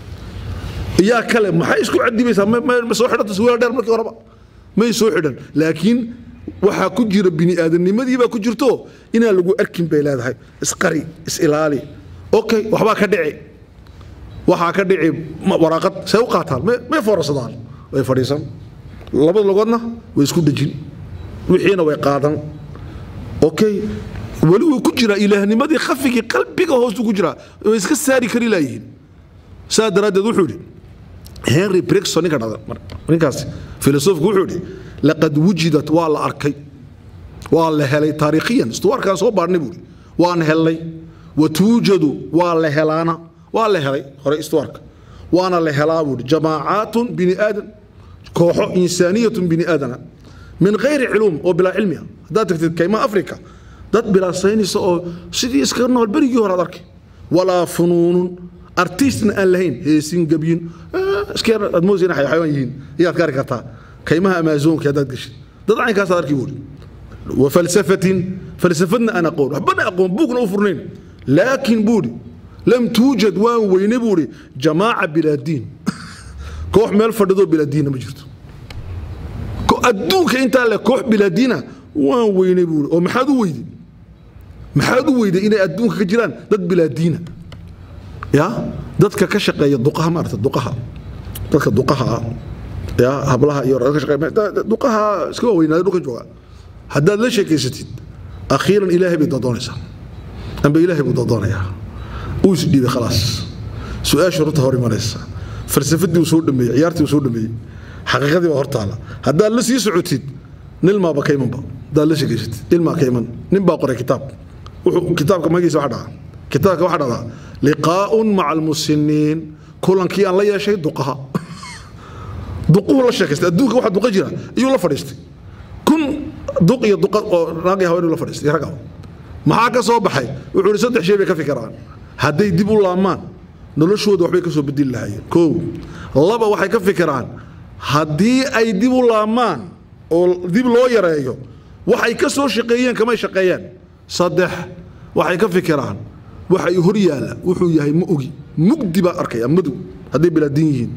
iyaa kale maxay isku cadibaysaa ma soo xidhanta suwaal dheer markii horeba may soo xidhan laakiin waxaa ku jira bini aadamnimadii baa ku jirto inaan lagu arkin bay leedahay isqari is-ilaali okay waxbaa ka dhici waxaa ka dhici waraaqad say u qaataan may foorarsadaan way fadhiisan labada logoodna way isku dhejin wixiina way qaadan okay weli wuu ku jiraa ilaahnimadii khafigii qalbiga hoostu ku jiraa way iska saari kari laayihiin saa daraaddeed wuxuu yidhi henry brigson ninka dhada ninkaas filosofku wuxuu yidhi laqad wujidat waa la arkay waa la helay taariikhiyan istuwaarkaan soo baadhnay buuri waan helnay wa tuujadu waa la helaana waa la helay hore istuwaarka waana la helaa buuri jamaacaatun bini aadan kooxo insaaniyatun bini aadana min gayri culuum oo bilaa cilmi ah haddaad tagtid kaymaha afrika dad bilaa saynaysa oo sidii iskaga nool berigii hore ad arkay walaa funuunun artistna aan lahayn heesin gebyin iskeer aad moosina xayawaan yihiin iyaad ka arki kartaa kaymaha amaazonka haddaad geshid dad caynkaasaad arki buuri wa falsafatin falsafadna aan aqoon waxbana aqoon buugna u furnayn laakiin buuri lam tuujad waan weyne buuri jamaaca bilaa diin koox meel fadhidoo bilaa diinna ma jirto adduunka intaa le koox bilaa diina waan weynay buuri oo maxaad u weyday maxaad u weyday inay adduunka ka jiraan dad bilaa diina ya dadka ka shaqeeya duqaha maarata duqaha dadka duqaha ah ya hablaha iyo ka shaqeeya duqaha iska waaweynaada dhulka jooga haddaad la sheekaysatid akhiiran ilaahay bay doodoonaysaa amba ilaahay buu doodoonayaa uu is dhiibay khalaas su-aasha runta hor imanaysa falsafadii uu soo dhameeyey ciyaartii uu soo dhameeyey xaqiiqadii baa hortaala haddaad la sii socotid nilmaaba ka imanba haddaad la sheekaysatid nilmaa ka iman nin baa qoray kitaab wuxuu kitaabka magiisa waxa dhaca kitaabka waxa dhacdaa liqaa'un maca almusiniin kulankii aan la yeeshay duqaha duquhu la sheekaystay adduunka waxa duqa jira iyuu la fadhiistay kun duq iyo duqa oo naag iyo haweenuu la fadhiistay ragga maxaa ka soo baxay wuxuu ihi saddex shay bay ka fikiraan hadday dib u laamaan noloshooda waxbay ka soo bedeli lahaayeen kow laba waxay ka fikiraan haddii ay dib u laamaan oo dib loo yareeyo waxay ka soo shaqeeyeen kamay shaqeeyeen saddex waxay ka fikiraan waxa hor yaala wuxuu yahay ma ogi mugdi baa arkaya madow hadday bilaadiin yihiin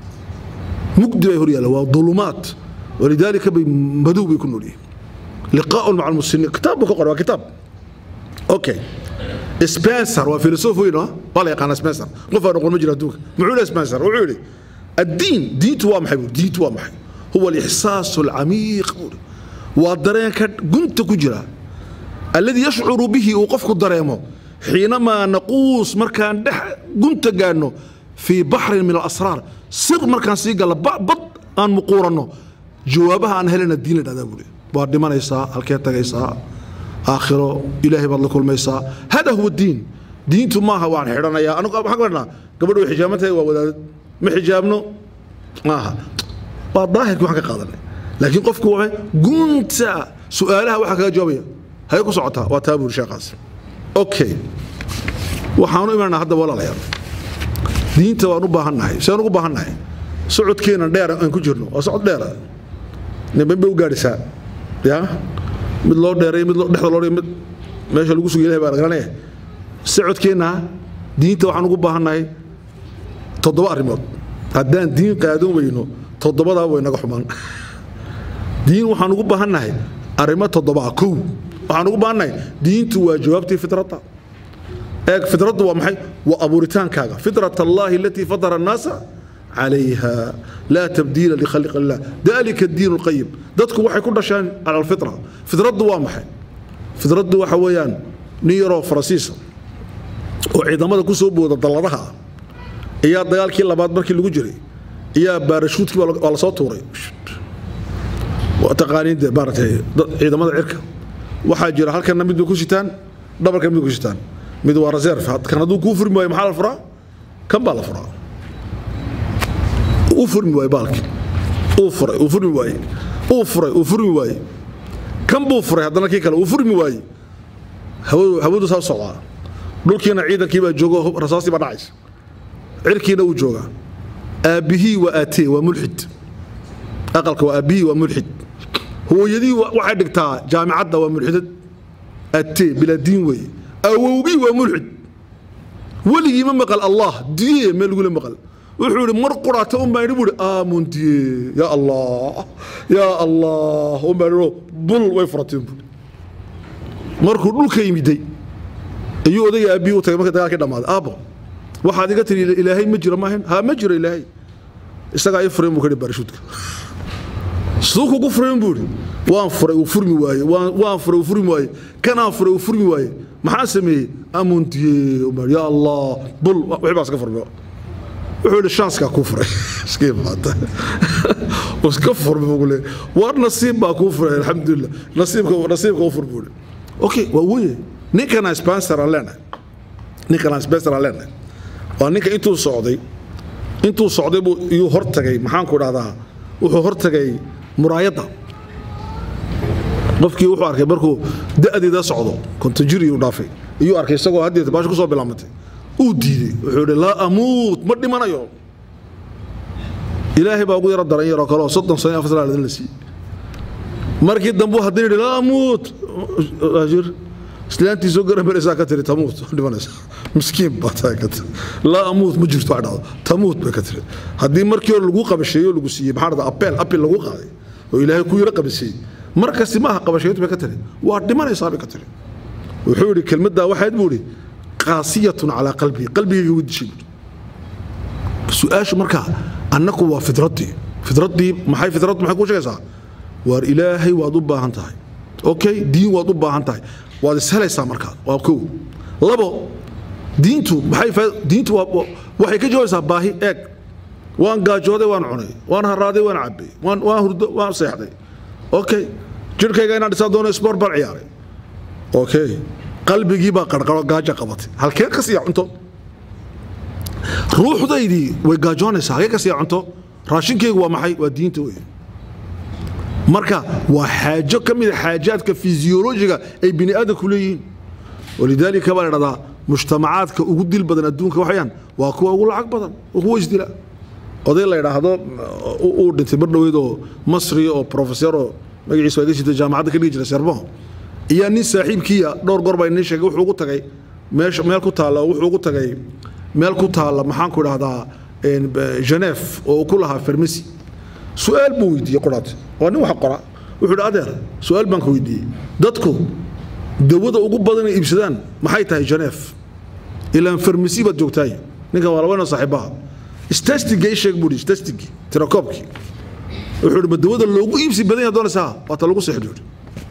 mugdi bay hor yaala waa dulumaat walidaalika bay madow bay ku nool yihiin liqaa'un maca almuslimiin kitaab buu ka qoray waa kitaab okay spencer waa filosof weyn ah waa la yaqaana spencer qof aan aqoon ma jiro adduunka muxuu leeyahay spencer wuxuu yidhi الدين دينتو waa maxay diintu waa maxay huwa الإحساس العميق waa dareenka gunta ku jira الذي يشعر به uu qofku dareemo حينما نقوس markaan dhex gunta gaadhno في بحر من الأسرار sir markaan sii galla bad aan muquuranno jawaabaha aan helana diin la dhahdaa buuri waad dhimanaysaa halkee tagaysaa aakhiro ilaahay baad la kulmaysaa hada huwa diin diintu maaha waan xidhanayaa anigu maxaan ka wadhnaa gabadhu way xijaaban tahay waa wadaadad ma xijaabno maaha waa daahirkii waxaan ka qaadanay laakiin qofku waxay gunta su-aalaha waxaa kaga jawaabaya hay ku socotaa waa taa buuri sheekhaas okay waxaanu imanaa hadda walaalayaal diinta waan u baahannahay saan ugu baahannahay socodkeena dheer aan ku jirno waa socod dheera nimban bay u gaadhisaa ya mid loo dheeray mid dhexda loo mid meesha lagu sugay ilahay baa la garanaya socodkeenna diinta waxaan ugu baahannahay toddoba arrimood haddaan diin qaadan weyno toddobadaa way naga xumaan diin waxaan ugu baahannahay arrimo toddobaa kow waxaan ugu baahannahay diintu waa jawaabtii fitradda eeg fitraddu waa maxay waa abuuritaankaaga fitrat allahi alatii fatara annaasa calayha laa tabdiila likhalqi illah dalika diin lqayim dadku waxay ku dhasheen cala alfitra fitraddu waa maxay fitraddu waxa weeyaan nin yaroo farasiisa oo ciidamada ku soo booda dalladaha ah ayaa dagaalkii labaad markii lagu jiray ayaa baarashuudkii waa la soo tuuray taqaaniin de maaratay ciidamada cirka waxaa jira halkanna mid bay ku sitaan dhabarkan mid ku sitaan mid waa reserve kan hadduu kuu furmi waayo maxaa la furaa kan baa la furaa uu furmi waaye baalki uu furay uu furmi waaye uu furay uu furmi waaye kan buu furay haddana kii kale uu furmi waaye hawadu hawadu saa u socdaa dhulkiina ciidankii baa joogo rasaastii baa dhacaysa cirkiina uu joogaa aabbihii waa aatee waa mulxid aqalka waa aabbihii waa mulxid hooyadii waxay dhigtaa jaamicadda waa mulxidad aatee bilaa diin weeye awowgii waa mulxid weligii ma maqal allah diye meel lagula maqal wuxuu ihi mar quraata un baan idhi buu ihi aamun diye yaa allah yaa allah un baan idhi bul way furateen buu markuu dhulka yimiday ayuu odayga aabbihii u tagay marka dagaalkii dhammaaday aabbo waxaad iga tiri ilaahay ma jiro maahan haa ma jiro ilaahay isagaa ii furayn buu ka dhi barishuudka siduu kugu furayn buu ihi waan furay uu furmi waaye waan waan furay uu furmi waaye kanaan furay uu furmi waaye maxaa sameeyey amuntiye umar yaa allah bul wixii baa iska furmay wuxuu yidhi shanskaa kuu furay iska imaata iska furmay buu leeyahay war nasiib baa kuu furay alxamdulilah nasiibka nasiibka u fur buu ihi okay waa weye ninkana sponsor aan leenahay ninkana sponsor aan leenahay waa ninka intuu socday intuu socday buu iyuu hortagay maxaan ku dhahdaa wuxuu hortagay muraayadda qofkii wuxuu arkay markuu da'deeda socdo kontajiri uu dhaafay iyuu arkay isagoo haddeeta baasha ku soo bilaamatay uu diiday wuxuu yidhi laa amuut ma dhimanayo ilaahay baa ugu yaro daran yaroo kale oo soddon sano iyo afar sana la siiyey markii dambu haddana yidhi laa amuut ajir islaantii soo garan maraysaa ka tiri tamuut dhimanaysa miskiin baa taa ka tiri laa amuut ma jirto dhacdo tamuut bay ka tiri haddii markii hore lagu qabasheeyo lagu siiyey maxaa dhahdaa apeel apil lagu qaaday oo ilaahay ku yaro qabasheeyey markasti maaha qabasheeyntu bay ka tiri waa dhimanaysaa bay ka tiri wuxuu yidhi kelmaddaa waxayd buu yidhi qaasiyatun calaa qalbii qalbigayga way dishay buuri su-aashu markaa annaku waa fidraddii fidraddii maxay fidrad maxay kuu sheegaysaa waar ilaahay waad u baahan tahay okay diin waad u baahan tahay waad ishelaysaa markaa waa kow labo diintu maxay diintu waxay ka jawaabaysaa baahi eeg waan gaajooday waan cunay waan haraaday waan cabbay waan waan hurdo waan seexday okay jirhkayga inaan dhisaa doono sport baan ciyaaray okay qalbigii baa qarqaro gaajo qabatay halkee ka siiya cunto ruuxdaydii way gaajoonaysaa halkee ka siiya cunto raashinkaygu waa maxay waa diinta wey marka waa xaajo ka mid a xaajaadka fisiyoolojiga ay bini aadamku leeyihiin walidaalika baa la dhahdaa mujtamacaadka ugu dil badan adduunka waxayaan waa kuwa ugu lacag badan oo kuwa isdila oday la yidhaahdo uu dhintay mar dhoweyd oo masri oo profesor magaciisa waa iga sitay jaamacadda ka dhigi jiray serbo iyo nin saaxiibkiiya dhowr goor baa inii sheegay wuxuu ugu tagay meesha meel ku taalla wuxuu ugu tagay meel ku taalla maxaan ku idhahdaa geneve oo uu ku lahaa farmasi su-aal buu weydiiyey qoraat waa nin wax qora wuxuu idhi adeer su-aal baan ka weydiiyey dadku dawada ugu badan ay iibsadaan maxay tahay geneve ilaan farmasi baad joogtaay ninkan waa labana saaxiibaha stastiga i sheeg buu ihi stastigi tirakoobkii wuxuu ihi ma dawada loogu iibsi badan yahay doonaysaa waa ta lagu seexdo yidhi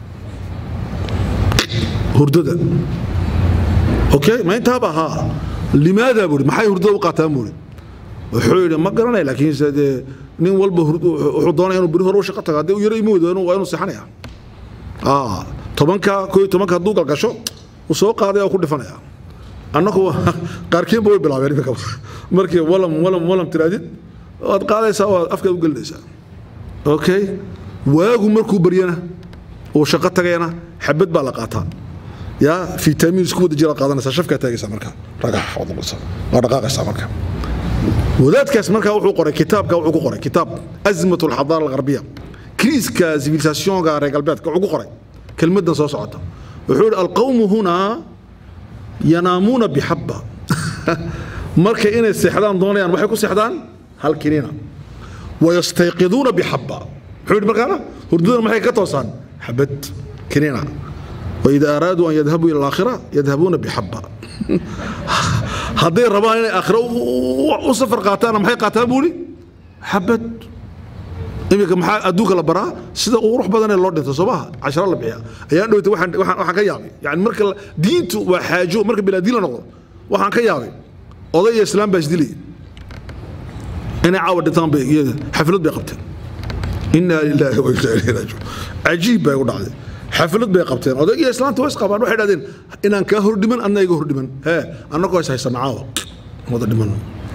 hurdada okay ma intaaba haa limaada buu ihi maxay hurdada u qaataan buu ihi wuxuu yidhi ma garanay laakiin se dee nin walba wuxuu doonaya inuu beri hore u shaqo tago haddii u yaro ima weydo waa inuu seexanaya tobanka koo iyo tobanka hadduu galgasho uu soo qaaday oo ku dhifanaya annagu qaarkiinba way bilaabeen iminka markii walam walam walam tiraadid waad qaadaysaa waad afkaad u gelinaysaa okay waagu markuu baryana uu shaqo tagayana xabad baa la qaataa yaa fitamiin isku wada jira qaadanaysaa shafkaa taagaysaa marka ragax waa dhaqaaqaysaa marka wadaadkaas markaa wuxuu qoray kitaabka wuxuu ku qoray kitaab azmat alxadaara algarbiya kriiska civilisationka reer galbeedka wuxuu ku qoray kelmadan soo socota wuxuu yidhi alqawmu hunaa yanaamuuna bixabba marka inay seexdaan doonayaan waxay ku seexdaan hal kiniina wayastayqiduuna bixabba muxuu yidhi markaana hurdadana maxay ka toosaan xabad kiniina waida araaduu an yadhabuu ila alaakhira yadhabuuna bixabba hadday rabaan inay aakhira u safar qaataana maxay qaataan buu yidhi xabad iminka maxaa adduunka la baraa sida ugu qurux badanee loo dhinto soo maha casharo la bixiya ayaan dhowtay waxaan waxaan ka yaabay yani marka diintu waa xaajo marka bilaadiin la noqdo waxaan ka yaabay oday iyo islaam baa isdilayay inay caawa dhintaan bay iyada xaflad bay qabteen inaa lilaahi wa inaa ilayhi raajicuun cajiib bay u dhacday xaflad bay qabteen odayg iyo islaanta way isqabaan waxay dhahdeen inaan kaa hordhiman adna iga hordhiman hee annagoo is haysana caawa wada dhiman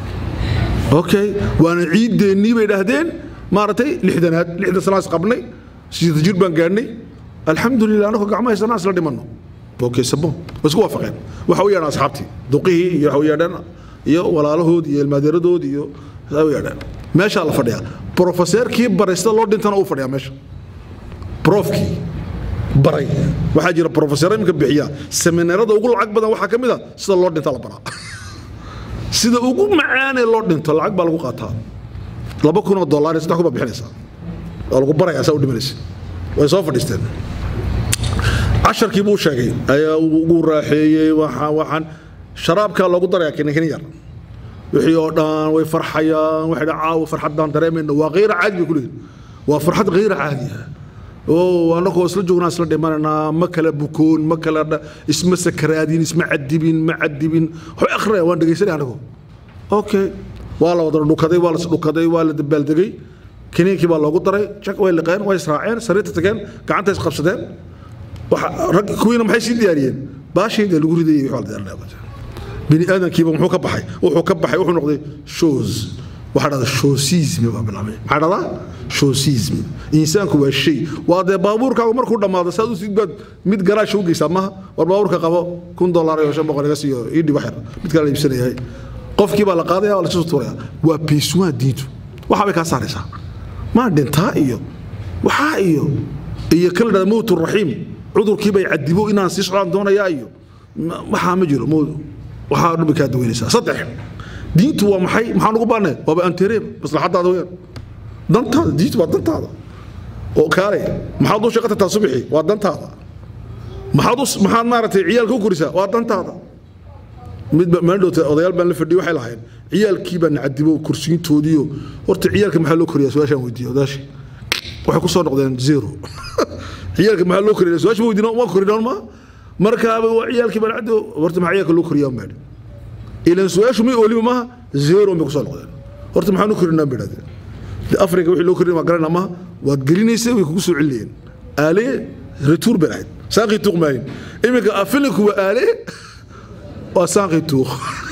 okay waana ciideennii bay dhahdeen maaragtay lixdanaad lixdan sanaa is qabnay sideeta jir baan gaadhnay alxamdulilah annagoo gacmo haysanaa isla dhimanno okay sabon way isku waafaqeen waxa u yeedhaan asxaabtii duqihii iyo waxa u yeedhaan iyo walaalahood iyo ilmaadeeradood iyo waxa u yeedhaan meeshaa la fadhiyaa profeseerkii baraysta loo dhintana uu fadhiyaa meesha profkii baray waxaa jira profesor imika bixiya seminaarada ugu lacag badan waxaa ka mid a sida loo dhinta la baraa sida ugu macaanee loo dhinto lacag baa lagu qaataa laba kun oo dollar iyo saddex kun baa bixinaysaa waa lagu barayaa saa u dhimanaysa way soo fadhiisteen casharkii buu sheegay ayaa ugu raaxeeyey waxaan waxaan sharaabkaa loogu darayaa kinikin yar wixii oo dhan way farxayaan waxay dha caawa farxaddaan dareemayna waa kayra caadi bay ku leeyihin waa farxad kayra caadi ah oo annagoo isla joognaa isla dhimanaynaa ma kala bukoon ma kala dha- isma sakaraadin isma cadibin ma cadibin waxbay akhriyaan waan dhegaysanay anagoo okay waa la wada dhukaday waa la isdhukaday waa la dabaaldegay kiniinkii baa loogu daray jak way liqeen way israaceen sariirta tageen gacanta isqabsadeen waxa rag kuwiina maxay sii diyaariyeen baashayda lagu ridayay wixii waa la diyaarinaya bini aadamkiiba muxuu ka baxay wuxuu ka baxay wuxuu noqday shows waxaa dhahda showsismi baa bilaabay maxaa dhahdaa showsismi insaanku waa shay waa dee baabuurkaagu markuu dhammaado saad u sid baad mid garaasha u geysaa maha war baabuurka qabo kun dollar iyo shan boqol iga siiyo ii dhib waxyar mid kale la iibsanayahay qofkii baa la qaadaya waa la isu tuuraya waa peisuwaa diintu waxaa bay kaa saaraysaa maa dhintaa iyo waxaa iyo iyo kala dhada mowt raxiim cudurkii bay cadibo inaan sii socdaan doonayaa iyo ma- waxaa ma jiro mowt waxaa dhan bay kaa daweynaysaa saddex diintu waa maxay maxaan ugu baanay waaba antereeb maslaxadaada weyaan dantaada diintu waa dantaada oo kaale maxaad u shaqo tagtaa subixii waa dantaada maxaad u maxaad maaragtay ciyaalka u korisaa waa dantaada mid maandhowta odayaal baan la fadhiyay waxay lahayn ciyaalkii baa nacadibo kursiintoodiiyo horta ciyaalka maxaa loo koriyaa su-aashaan weydiiyey odaashii waxay ku soo noqdeen zero ciyaalka maxaa loo koriyaa su-aasha ma weydiino waa korinaan ma markaaba waa ciyaalkii baa nacadibo horta maxaa ciyaalka loo koriyaa maadhi ilan su-aashu may oolima maaha zero bay ku soo noqdeen horta maxaan u korinaa bay dhahdeen de afrika wixii loo korin waa garanaa maaha waad gelinaysa way kugu soo celinayeen aale retour bay ahayd saaqii tuuq maayin iminka afilinku waa aale waa saaqii tuuq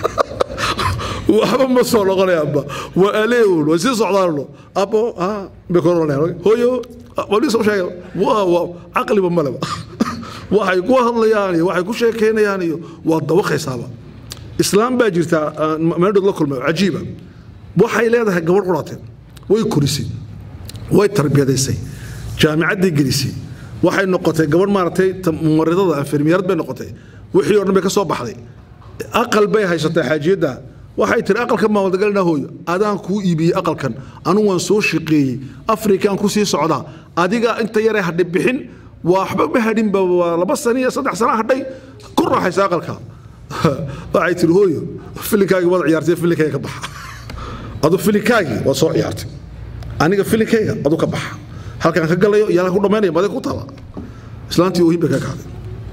waxba ma soo noqonayaanba waa aleeun way sii socdaanno abo ah bay ku oranayaan hooyo wali soo sheegay waa waa caqliba maleba waxay ku hadlayaan iyo waxay ku sheekeynayaan iyo waa dawaqaysaaba islaam baa jirta meedhood la kulmay oo cajiiba waxay leedahay gabadh quraatee way korisay way tarbiyadaysay jaamicadday gelisay waxay noqotay gabadh maaragtay ta- mumaridada anfermiyarad bay noqotay wixii oo dhan bay ka soo baxday aqal bay haysatay xaajiyadda waxay tiri aqalkan baan wadagalina hooyo adaan kuu iibiyey aqalkan anigu waan soo shaqeeyey afrikaan ku sii socdaa adiga inta yaree hadhay bixin waxba ma hadhinba waa laba sano iyo saddex sana hadhay ku raaxaysa aqalka waxay tiri hooyo filinkaagii wada ciyaartay filinkayga ka baxa adu filinkaagii waa soo ciyaartay aniga filinkayga adu ka baxa halkaan ka galayo iyo halkaan ku dhammaynaya madig ku taala islaantii oohin bay ka kacday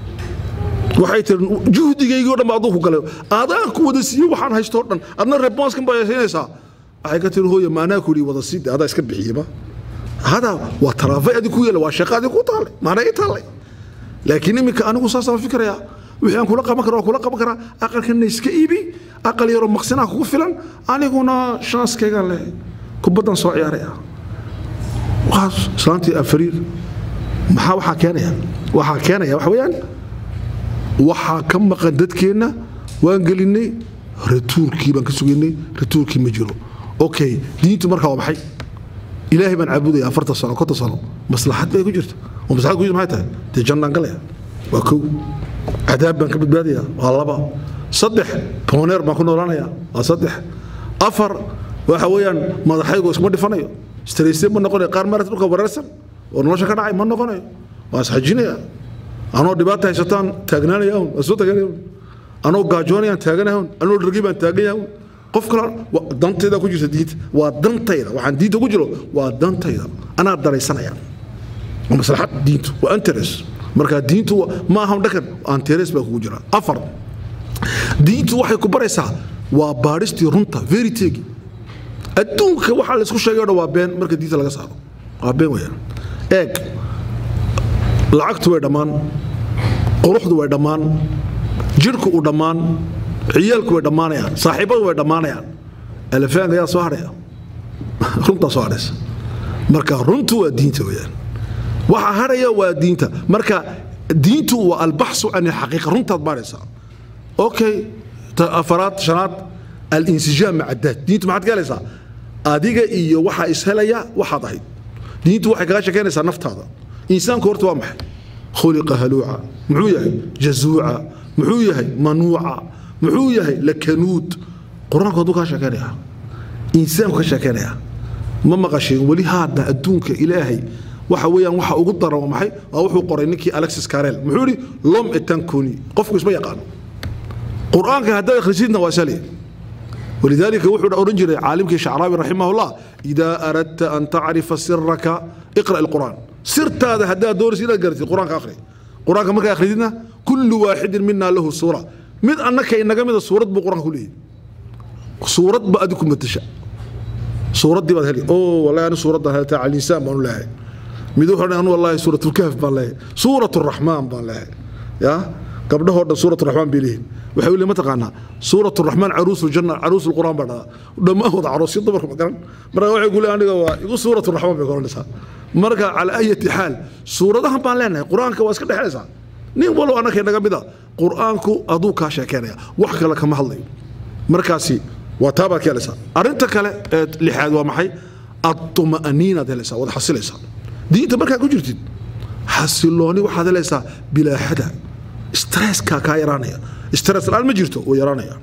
waxay tiri juhdigaygii o dhan ba aduu ku galay adaan ku wada siiye waxaan haysto o dhan adna rebonskan baa siinaysaa waxay ka tiri hooya maanaa ku yidhi wada siide adaa iska bixiyeba hada waa taraafay adi ku yeela waa shaqa adi ku taallay maana ii taallay laakiin iminka anigu saasaan fikirayaa wixii aan kula qaban kara waa kula qaban karaa aqalkana iska iibi aqal yaroo maqsinaa kugu filan aniguna shanskaygaan leh kubaddan soo ciyaaraya waxaas islaantii afariir maxaa waxaa keenaya waxaa keenaya waxa weeyaan waxaa ka maqan dadkeenna waan gelinay ratuurkii baan ka sugaynay ratuurkii ma jiro okay diintu markaa waa maxay ilaahay baan caabudaya afartan sano konton sano maslaxad bay ku jirta oo maslaxad ku jirta maxay tahay dee jannaan galaya waa kow cadaab baan ka badbaadaya waa laba saddex pooneer baan ku noolaanaya waa saddex afar waxa weeyaan madaxaygu iskuma dhifanayo strayse ma noqonayo qaar maarata dhulka wareersan oo nolosha ka dhacay ma noqonayo waa isxajinaya anoo dhibaata haysataan taagnaanaya un waa soo taaganaya un anoo gaajoonayaan taaganaya un anoo dhargi baan taagan yahay un qof kale waa dantayda ku jirta diinta waa dantayda waxaan diinta ku jiro waa dantayda anaa daraysanaya waa maslaxad diintu waa interes marka diintu wa- ma aha dhakan interes baa kugu jira afar diintu waxay ku baraysaa waa baadhistii runta veritegi adduunka waxaa laysku sheegay o dhan waa been marka diinta laga saaro waa been weyaan eeg lacagtu way dhammaan quruxdu way dhammaan jidhku uu dhammaan ciyaalku way dhammaanayaan saaxiibadu way dhammaanayaan elefaanka ayaa soo hadhaya runtaa soo hadhaysa marka runtu waa diinta weyaan waxa hadhaya waa diinta marka diintu waa albaxsu can alxaqiiqa runtaad baadhaysaa okay ta afaraad shanaad alinsijaam maca daat diintu maxaad ka helaysaa adiga iyo waxaa ishelaya waxaad ahayd diintu waxay kaga shekeynaysaa naftaada insaanku horta waa maxay khuliqa haluuca muxuu yahay jazuuca muxuu yahay manuuca muxuu yahay lakanuud qur-aanku hadduu kaa sheekeynaya insaanku ka sheekeynaya ma maqasheen weli haadna adduunka ilaahay waxa weeyaan waxa ugu daran waa maxay waa wuxuu qoray ninkii alexis carel muxuu yidhi lom etanconi qofku isma yaqaano qur-aanka haddaad akhrisidna waa sali ولذلك وحد أورنجري عالمك الشعراوي رحمه الله إذا أردت أن تعرف سرك اقرأ القرآن سرت هذا هدا دور سيرة قرأت القرآن كآخري القرآن كما كآخرين كل واحد منا له سورة من أنك إنك من السورة بقرآن كله سورة بأدكم متشاء سورة دي بعد هلي أوه والله أنا سورة هذا تاع الإنسان بقول الله مدوح أنا والله سورة الكهف بالله سورة الرحمن بالله يا قبل هذا سورة الرحمن بيليه waxay weli ma taqaanaa suurat raxmaan caruus ljanna caruus lquraan baa dhadaa dhammaantood caroosyo dumarka ma garan marka waxay ku leeyahay aniga waa igu suurat raxmaan bay koranaysaa marka calaa ayati xaal suuradahan baan leenahay qur-aanka waa iska dhexlaysaa nin walbo annaka naga mida qur-aanku aduu kaa sheekeynaya wax kale kama hadlayo markaasi waa taa baad ka helaysaa arrinta kale ee lixaad waa maxay atuma'aniinaad helaysaa waad xasilaysaa diinta markaa ku jirtid xasilooni waxaad helaysaa bilaaxada stresska kaa yaraanaya stress la-aan ma jirto wuu yaraanaya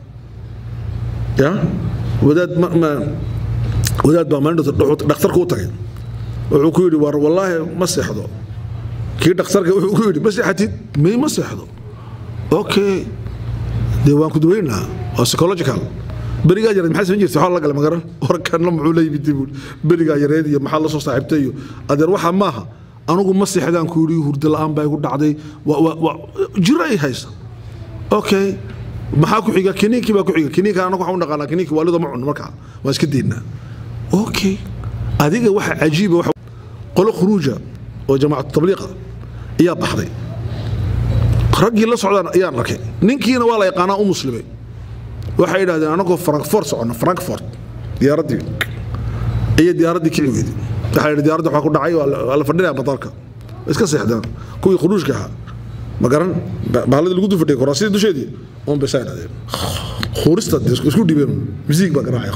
ya wadaad ma ma wadaad baa maalin dhakhtarka u tagay wuxuu ku yidhi war wallaahi ma seexdo kii dhakhtarka wuxuu ku yidhi ma seexatid may ma seexdo okay dee waan ku daweynaa waa psychological berigaa yareed maxaa samayn jirtay waxaa la gala magaran warkanna muxuu la yimid buu berigaa yareed iyo maxaa la soo saaxiibtay iyo adeer waxaa maaha anigu ma seexdaan ku yidhi hurdo la-aan baa igu dhacday jiro ay haysa okay maxaa ku xiga kiniinkii baa ku xiga kiniinka anagu waxaan u naqaanaa kiniinka waalida ma cunno markaa waan iska deynaa okay adiga waxa cajiiba waxa qolo khuruuja oo jamaacatu tabliiqa ayaa baxday raggii la socdaan ayaan arkay ninkiina waa la yaqaanaa u muslimay waxay yidhahdeen anagoo frankfort socono frankfort diyaaraddii iyo diyaaraddii kici weyday waxaa yidhi diyaaradda waxaa ku dhacay waa la fadhinaya madaarka iska seexdaan kuwii khuruujka ahaa ma garan bahladii lagu dufadhiyay koraasidii dusheedii oon bay saa idhahdeen khuurista isku dhibeen misiig baa garaacay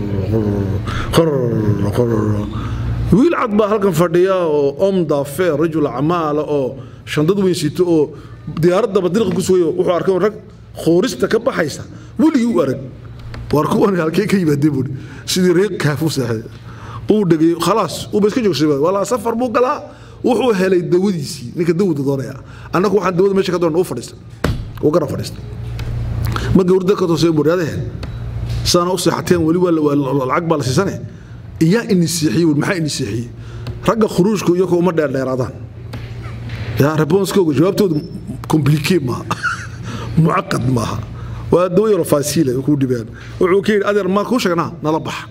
wiil cad baa halkan fadhiya oo om daafe rajul acmaala oo shandad weyn sito oo diyaaradaba dilqa ku sugayo wuxuu arkay rag khuurista ka baxaysa weligii u arag waar kuwan halkee ka yimaadeen buuri sidii reer kaaf u seexday uu dhegay khalaas uuba iska joogsaday walaa safar buu galaa wuxuu helay dawadiisii ninka dawada doonaya annagu waxaan dawada meesha ka doona u fadhiistay uu gara fadhiistay markii hurda ka toosay buryadahe saana u seexateen weli waa lacag baa la siisane iyaa ini siixiyey wuri maxaa ini siixiyey ragga khuruujku iyagoo uma dheerdheeraadaan yaa responskooga jawaabtoodu complique maaha mucaqad maaha waa dawo yaro faasiila kuu dhibeen wuxuu ka yidhi adeer maa kuu sheegnaa nala baxa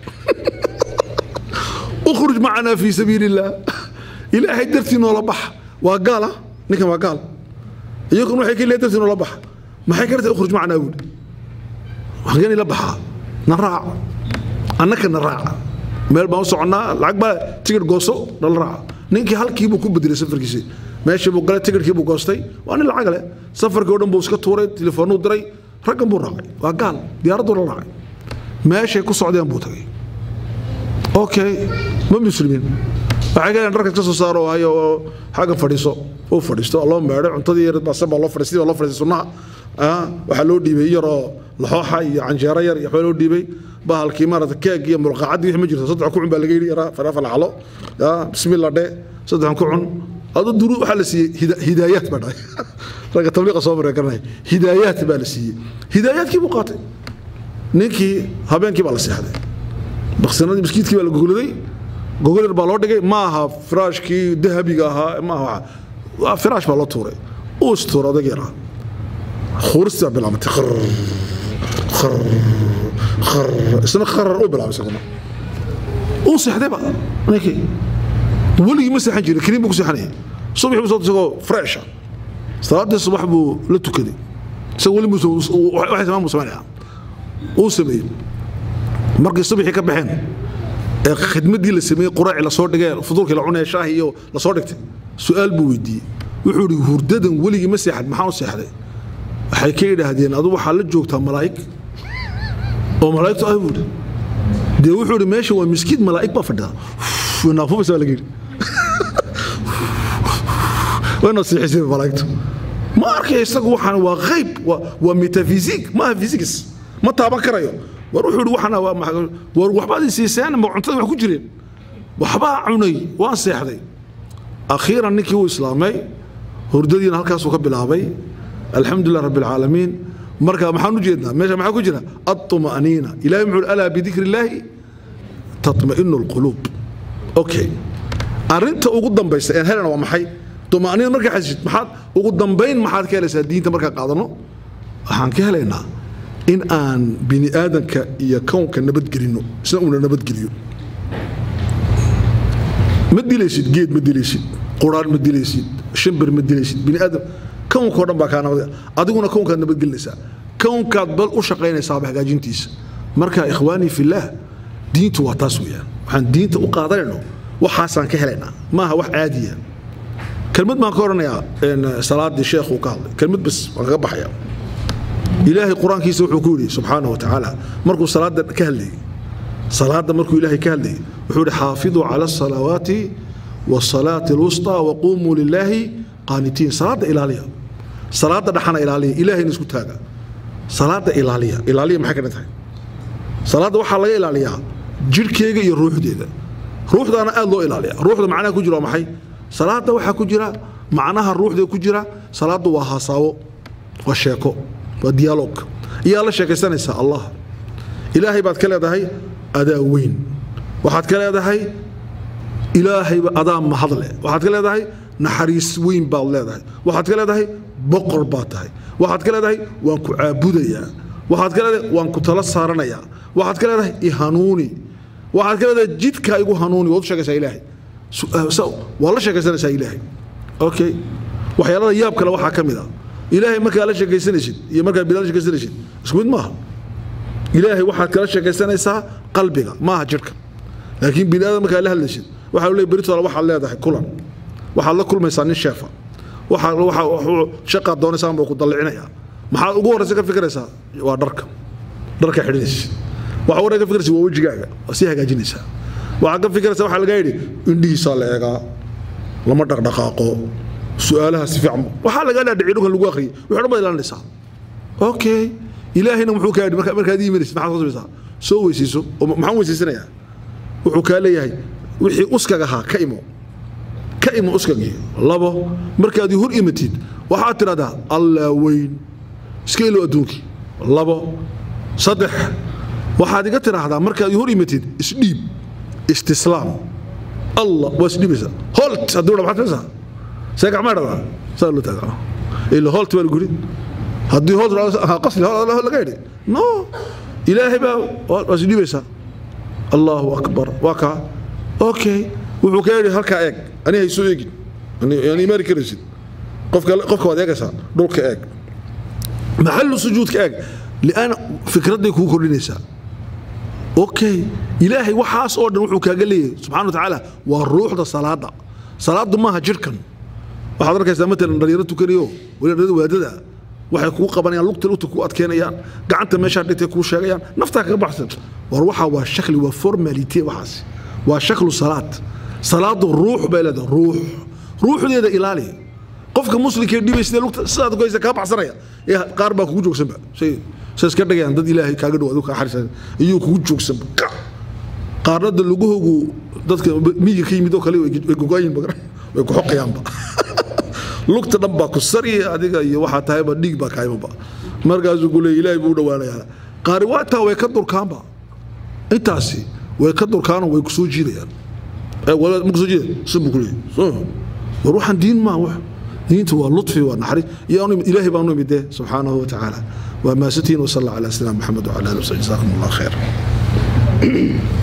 ukhruj macanaa fii sabiili illaah ilaahay dartii noola baxa waa gaala ninkan waa gaal iyaguna waxay ka leeyahay dartii noola baxa maxay ka rabtaa ukhruj macanaa buuri waxaan la baxaa na raac annaka na raaca meel baan u soconnaa lacag baa tigidh gooso nala raaca ninkii halkiibuu ku bedelay safarkiisii meeshii buu galay tigidhkii buu goostay waa nin lacag leh safarkii oo dhan buu iska tuuray telefoonuu diray raggan buu raacay waa gaal diyaaradduu la raacay meeshay ku socdeen buu tagay okay ma muslimiin waxay ka dharka ka soo saaro hayo oo xagga fadhiiso uu fadhiisto loo meedhay cuntadii yar baa sabaa loo fadhiistay loo fadhiistay sunnaha waxaa loo dhiibay yaroo laxooxa iyo canjeero yar iyo waxbaa loo dhiibay bahalkii maarata keeg iyo mulqaacadii wixii ma jirto saddex ku cun baa laga yidhi yaraa farafa lacalo bismillah dhe saddexan ku cun adu duru waxaa la siiyey hidaayaat baa dhahay ragga tabliiqa soo maray garanaya hidaayaat baa la siiyey hidaayaadkii buu qaatay ninkii habeenkii baa la seexday baksanadii miskiidkii baa la gogoladay gogol yar baa loo dhigay ma aha firaashkii dahabiga ahaa ma aha waa firaash baa loo tuuray uu istuur odag yaraa khuuristii baa bilaabatay qar qar qar isna qarar uu bilaabay isaguna uu seexdayba ninkii weligii ma seexan jirin kaniin buu ku seexanayay subaxii buu soo isagoo fresha salaadii subax buu la tukaday isaga weli muuse waxay samaan buu samaynaya uu sameeyey markay subaxii ka baxeen ee khidmadii la sameeyey quraaci lasoo dhigay fuduurkii la cunaya shaahi iyo lasoo dhigtay su-aal buu weydiiyey wuxuu ihi hurdadan weligii ma seexad maxaan u seexday waxay ka yidhaahdeen adu waxaa la joogtaa malaa'ig oo malaa'igtu ah buu ihi dee wuxuu ihi meesha waa miskiid malaa'ig baa fadhida naafubaysa baa laga yidhi wayna siixisay malaa'igtu ma arkay isagu waxaan waa qayb waa waa metaphysique ma aha physics ma taaban karayo war wuxuu ihi waxana waa maxaa- war waxbaad i siiseen ma cuntada wax ku jireen waxbaa cunay waan seexday akhiiran ninkii uu islaamay hurdadiina halkaasuu ka bilaabay alxamdulilah rabbi alcaalamiin marka maxaan u jeednaa meesha maxaa ku jira aطma'niina ilahay muxuu uhi alaa bidikri illaahi tatma'inu alquluub okay arrinta ugu dambaysa een helena waa maxay طمأنينة markaa xasishid maxaad ugu dambayn maxaad ka helaysaa diinta markaa qaadano waxaan ka helaynaa in aan bini aadanka iyo kownka nabadgelino isna uuna nabadgeliyo ma dilaysid geed ma dilaysid quraan ma dilaysid shimbir ma dilaysid bini aadam kownkao dhan baa kaa nabad adiguna kownkaad nabadgelinaysaa kownkaad bal u shaqaynaysaaba hagaajintiisa marka ikhwaanii fillaah diintu waa taas weeyaan waxaan diinta u qaadanayno waxaasaan ka helaynaa maaha wax caadiya kelmad baan ka odhanayaa salaadii sheekhu ka hadlay kelmad bas waan kaga baxaya ilaahay qur-aankiisa wuxuu ku yidhi subxaanahu watacaala markuu salaada ka hadlayay salaada markuu ilaahay ka hadlayay wuxuu yidhi xaafiduu cala asalawaati wasalaati alwusطaa waquumuu lilaahi qaanitiin salaada ilaaliya salaada dhaxana ilaaliya ilaahayna isku taaga salaada ilaaliya ilaaliya maxay ka dhan tahay salaada waxaa laga ilaaliyaa jidhkeega iyo ruuxdeeda ruuxdaana aad loo ilaaliya ruuxda macnaha ku jira waa maxay salaada waxaa ku jira macnaha ruuxda ku jira salaadu waa hasaawo waa sheeko waa dialoog iyaa la sheekaysanaysaa allah ilaahay baad ka leedahay adaa weyn waxaad ka leedahay ilaahayba adaa mahadle waxaad ka leedahay naxariis weyn baad leedahay waxaad ka leedahay boqor baad tahay waxaad ka leedahay waan ku caabudayaa waxaad ka leedahay waan ku tala saaranayaa waxaad ka leedahay ihanuuni waxaad ka leedahay jidka igu hanuuni waad u sheegaysaa ilaahay waa la sheekaysanaysaa ilaahay okay waxyaalada yaab kale waxaa ka mid a ilaahay markaa la sheekaysanaysid iyo markaa bilaa la sheekaysanaysid isku mid maaha ilaahay waxaad kala sheekaysanaysaa qalbiga maaha jidhka laakiin bini aadam markaa la hadlaysid waxaa leey beritoole waxaad leedahay kulan waxaad la kulmaysaa nin sheefa waxaa waxa shaqaad doonaysaa buu ku dallicinaya maxaad ugu horraysa ka fikiraysaa waa dharka dharka xidhinaysid waxa ugu ka fikiraysa waa wejigaaga waa sii hagaajinaysaa waxaad ka fikiraysaa waxaa lagaa yidhi indhihiisaa la eegaa lama dhaqdhaqaaqo su-aalaha si fiican waxaa lagaa dhaadhiciy dhulkan lagu akhriyay wixii dhan baad ilaalinaysaa okay ilaahayna muxuu kaa yidhi marka markaad iimanaysid maxaad soo samaysaa soo weysayso oo maxaan weysaysanayaa wuxuu kaa leeyahay wixii uskag ahaa ka imo ka imo uskagii labo markaad hor imatid waxaad tidhahdaa allaa weyn iska ilo adduunkii labo saddex waxaad iga tidhaahdaa markaad hor imatid isdhiib istislaam allah waa isdhiibaysaa holt hadduu dha maxaad samaysaa see gacmaa dhahdaa saa loo taagaa ila holt baa lagu yidhi haddii holt qasli laga yidhi no ilaahay baa waa isdhiibaysaa allahu akbar waa kaa okay wuxuu ka yidhi halkaa eeg ani haysoo eegin yani imaari karaysid qofka qofka waad eegaysaa dhulka eeg maxallu sujuudka eeg lian fikradday kuu kordhinaysaa okay ilaahay waxaas oo dhan wuxuu kaaga leeyahay subxana wa tacaala waa ruuxda salaada salaadu maaha jirhkan waxaad arkaysaa matalan dhalinyaro tukanayo weli dhalinyarada waadada waxay kuu qabanayaan lugta lugta kuu adkeynayaan gacanta meeshaa dhigtay kuu sheegayaan naftaa kaga baxsan war waxaa waa shakli waa formalite waxaas waa shaklu salaad salaadu ruux bay leedahay ruux ruuxdeeda ilaali qofka muslimkee dhibay sidee lugta sidaad ku haysa kaa baxsanaya ee qaar baa kugu joogsanba say say iska dhigayaan dad ilaahay kaaga dhow adigu kaa xarisan iyuu kugu joogsanba qaarna da lugahoogu dadka miyiga ka yimid oo kale way gogaayin way ku xoqayaanba lugta dhan baa ku sari adiga iyo waxaa tahayba dhiig baa kaayimaba markaasuu ku leeya ilaahay buu u dhowaanayaa qaari waa intaa way ka durkaanba intaasi way ka durkaanoo way ku soo jiidayaan ma kusoo jiida sun buu ku leeyahy war waxaan diin maa wax diintu waa lutfi waa naxariis iyo ilaahay baan u imid dee subxaanahu wa tacaala waa maasatiin wasalla calaa sayidina maxamed wacala alihi wasabi jazaakum allah khayr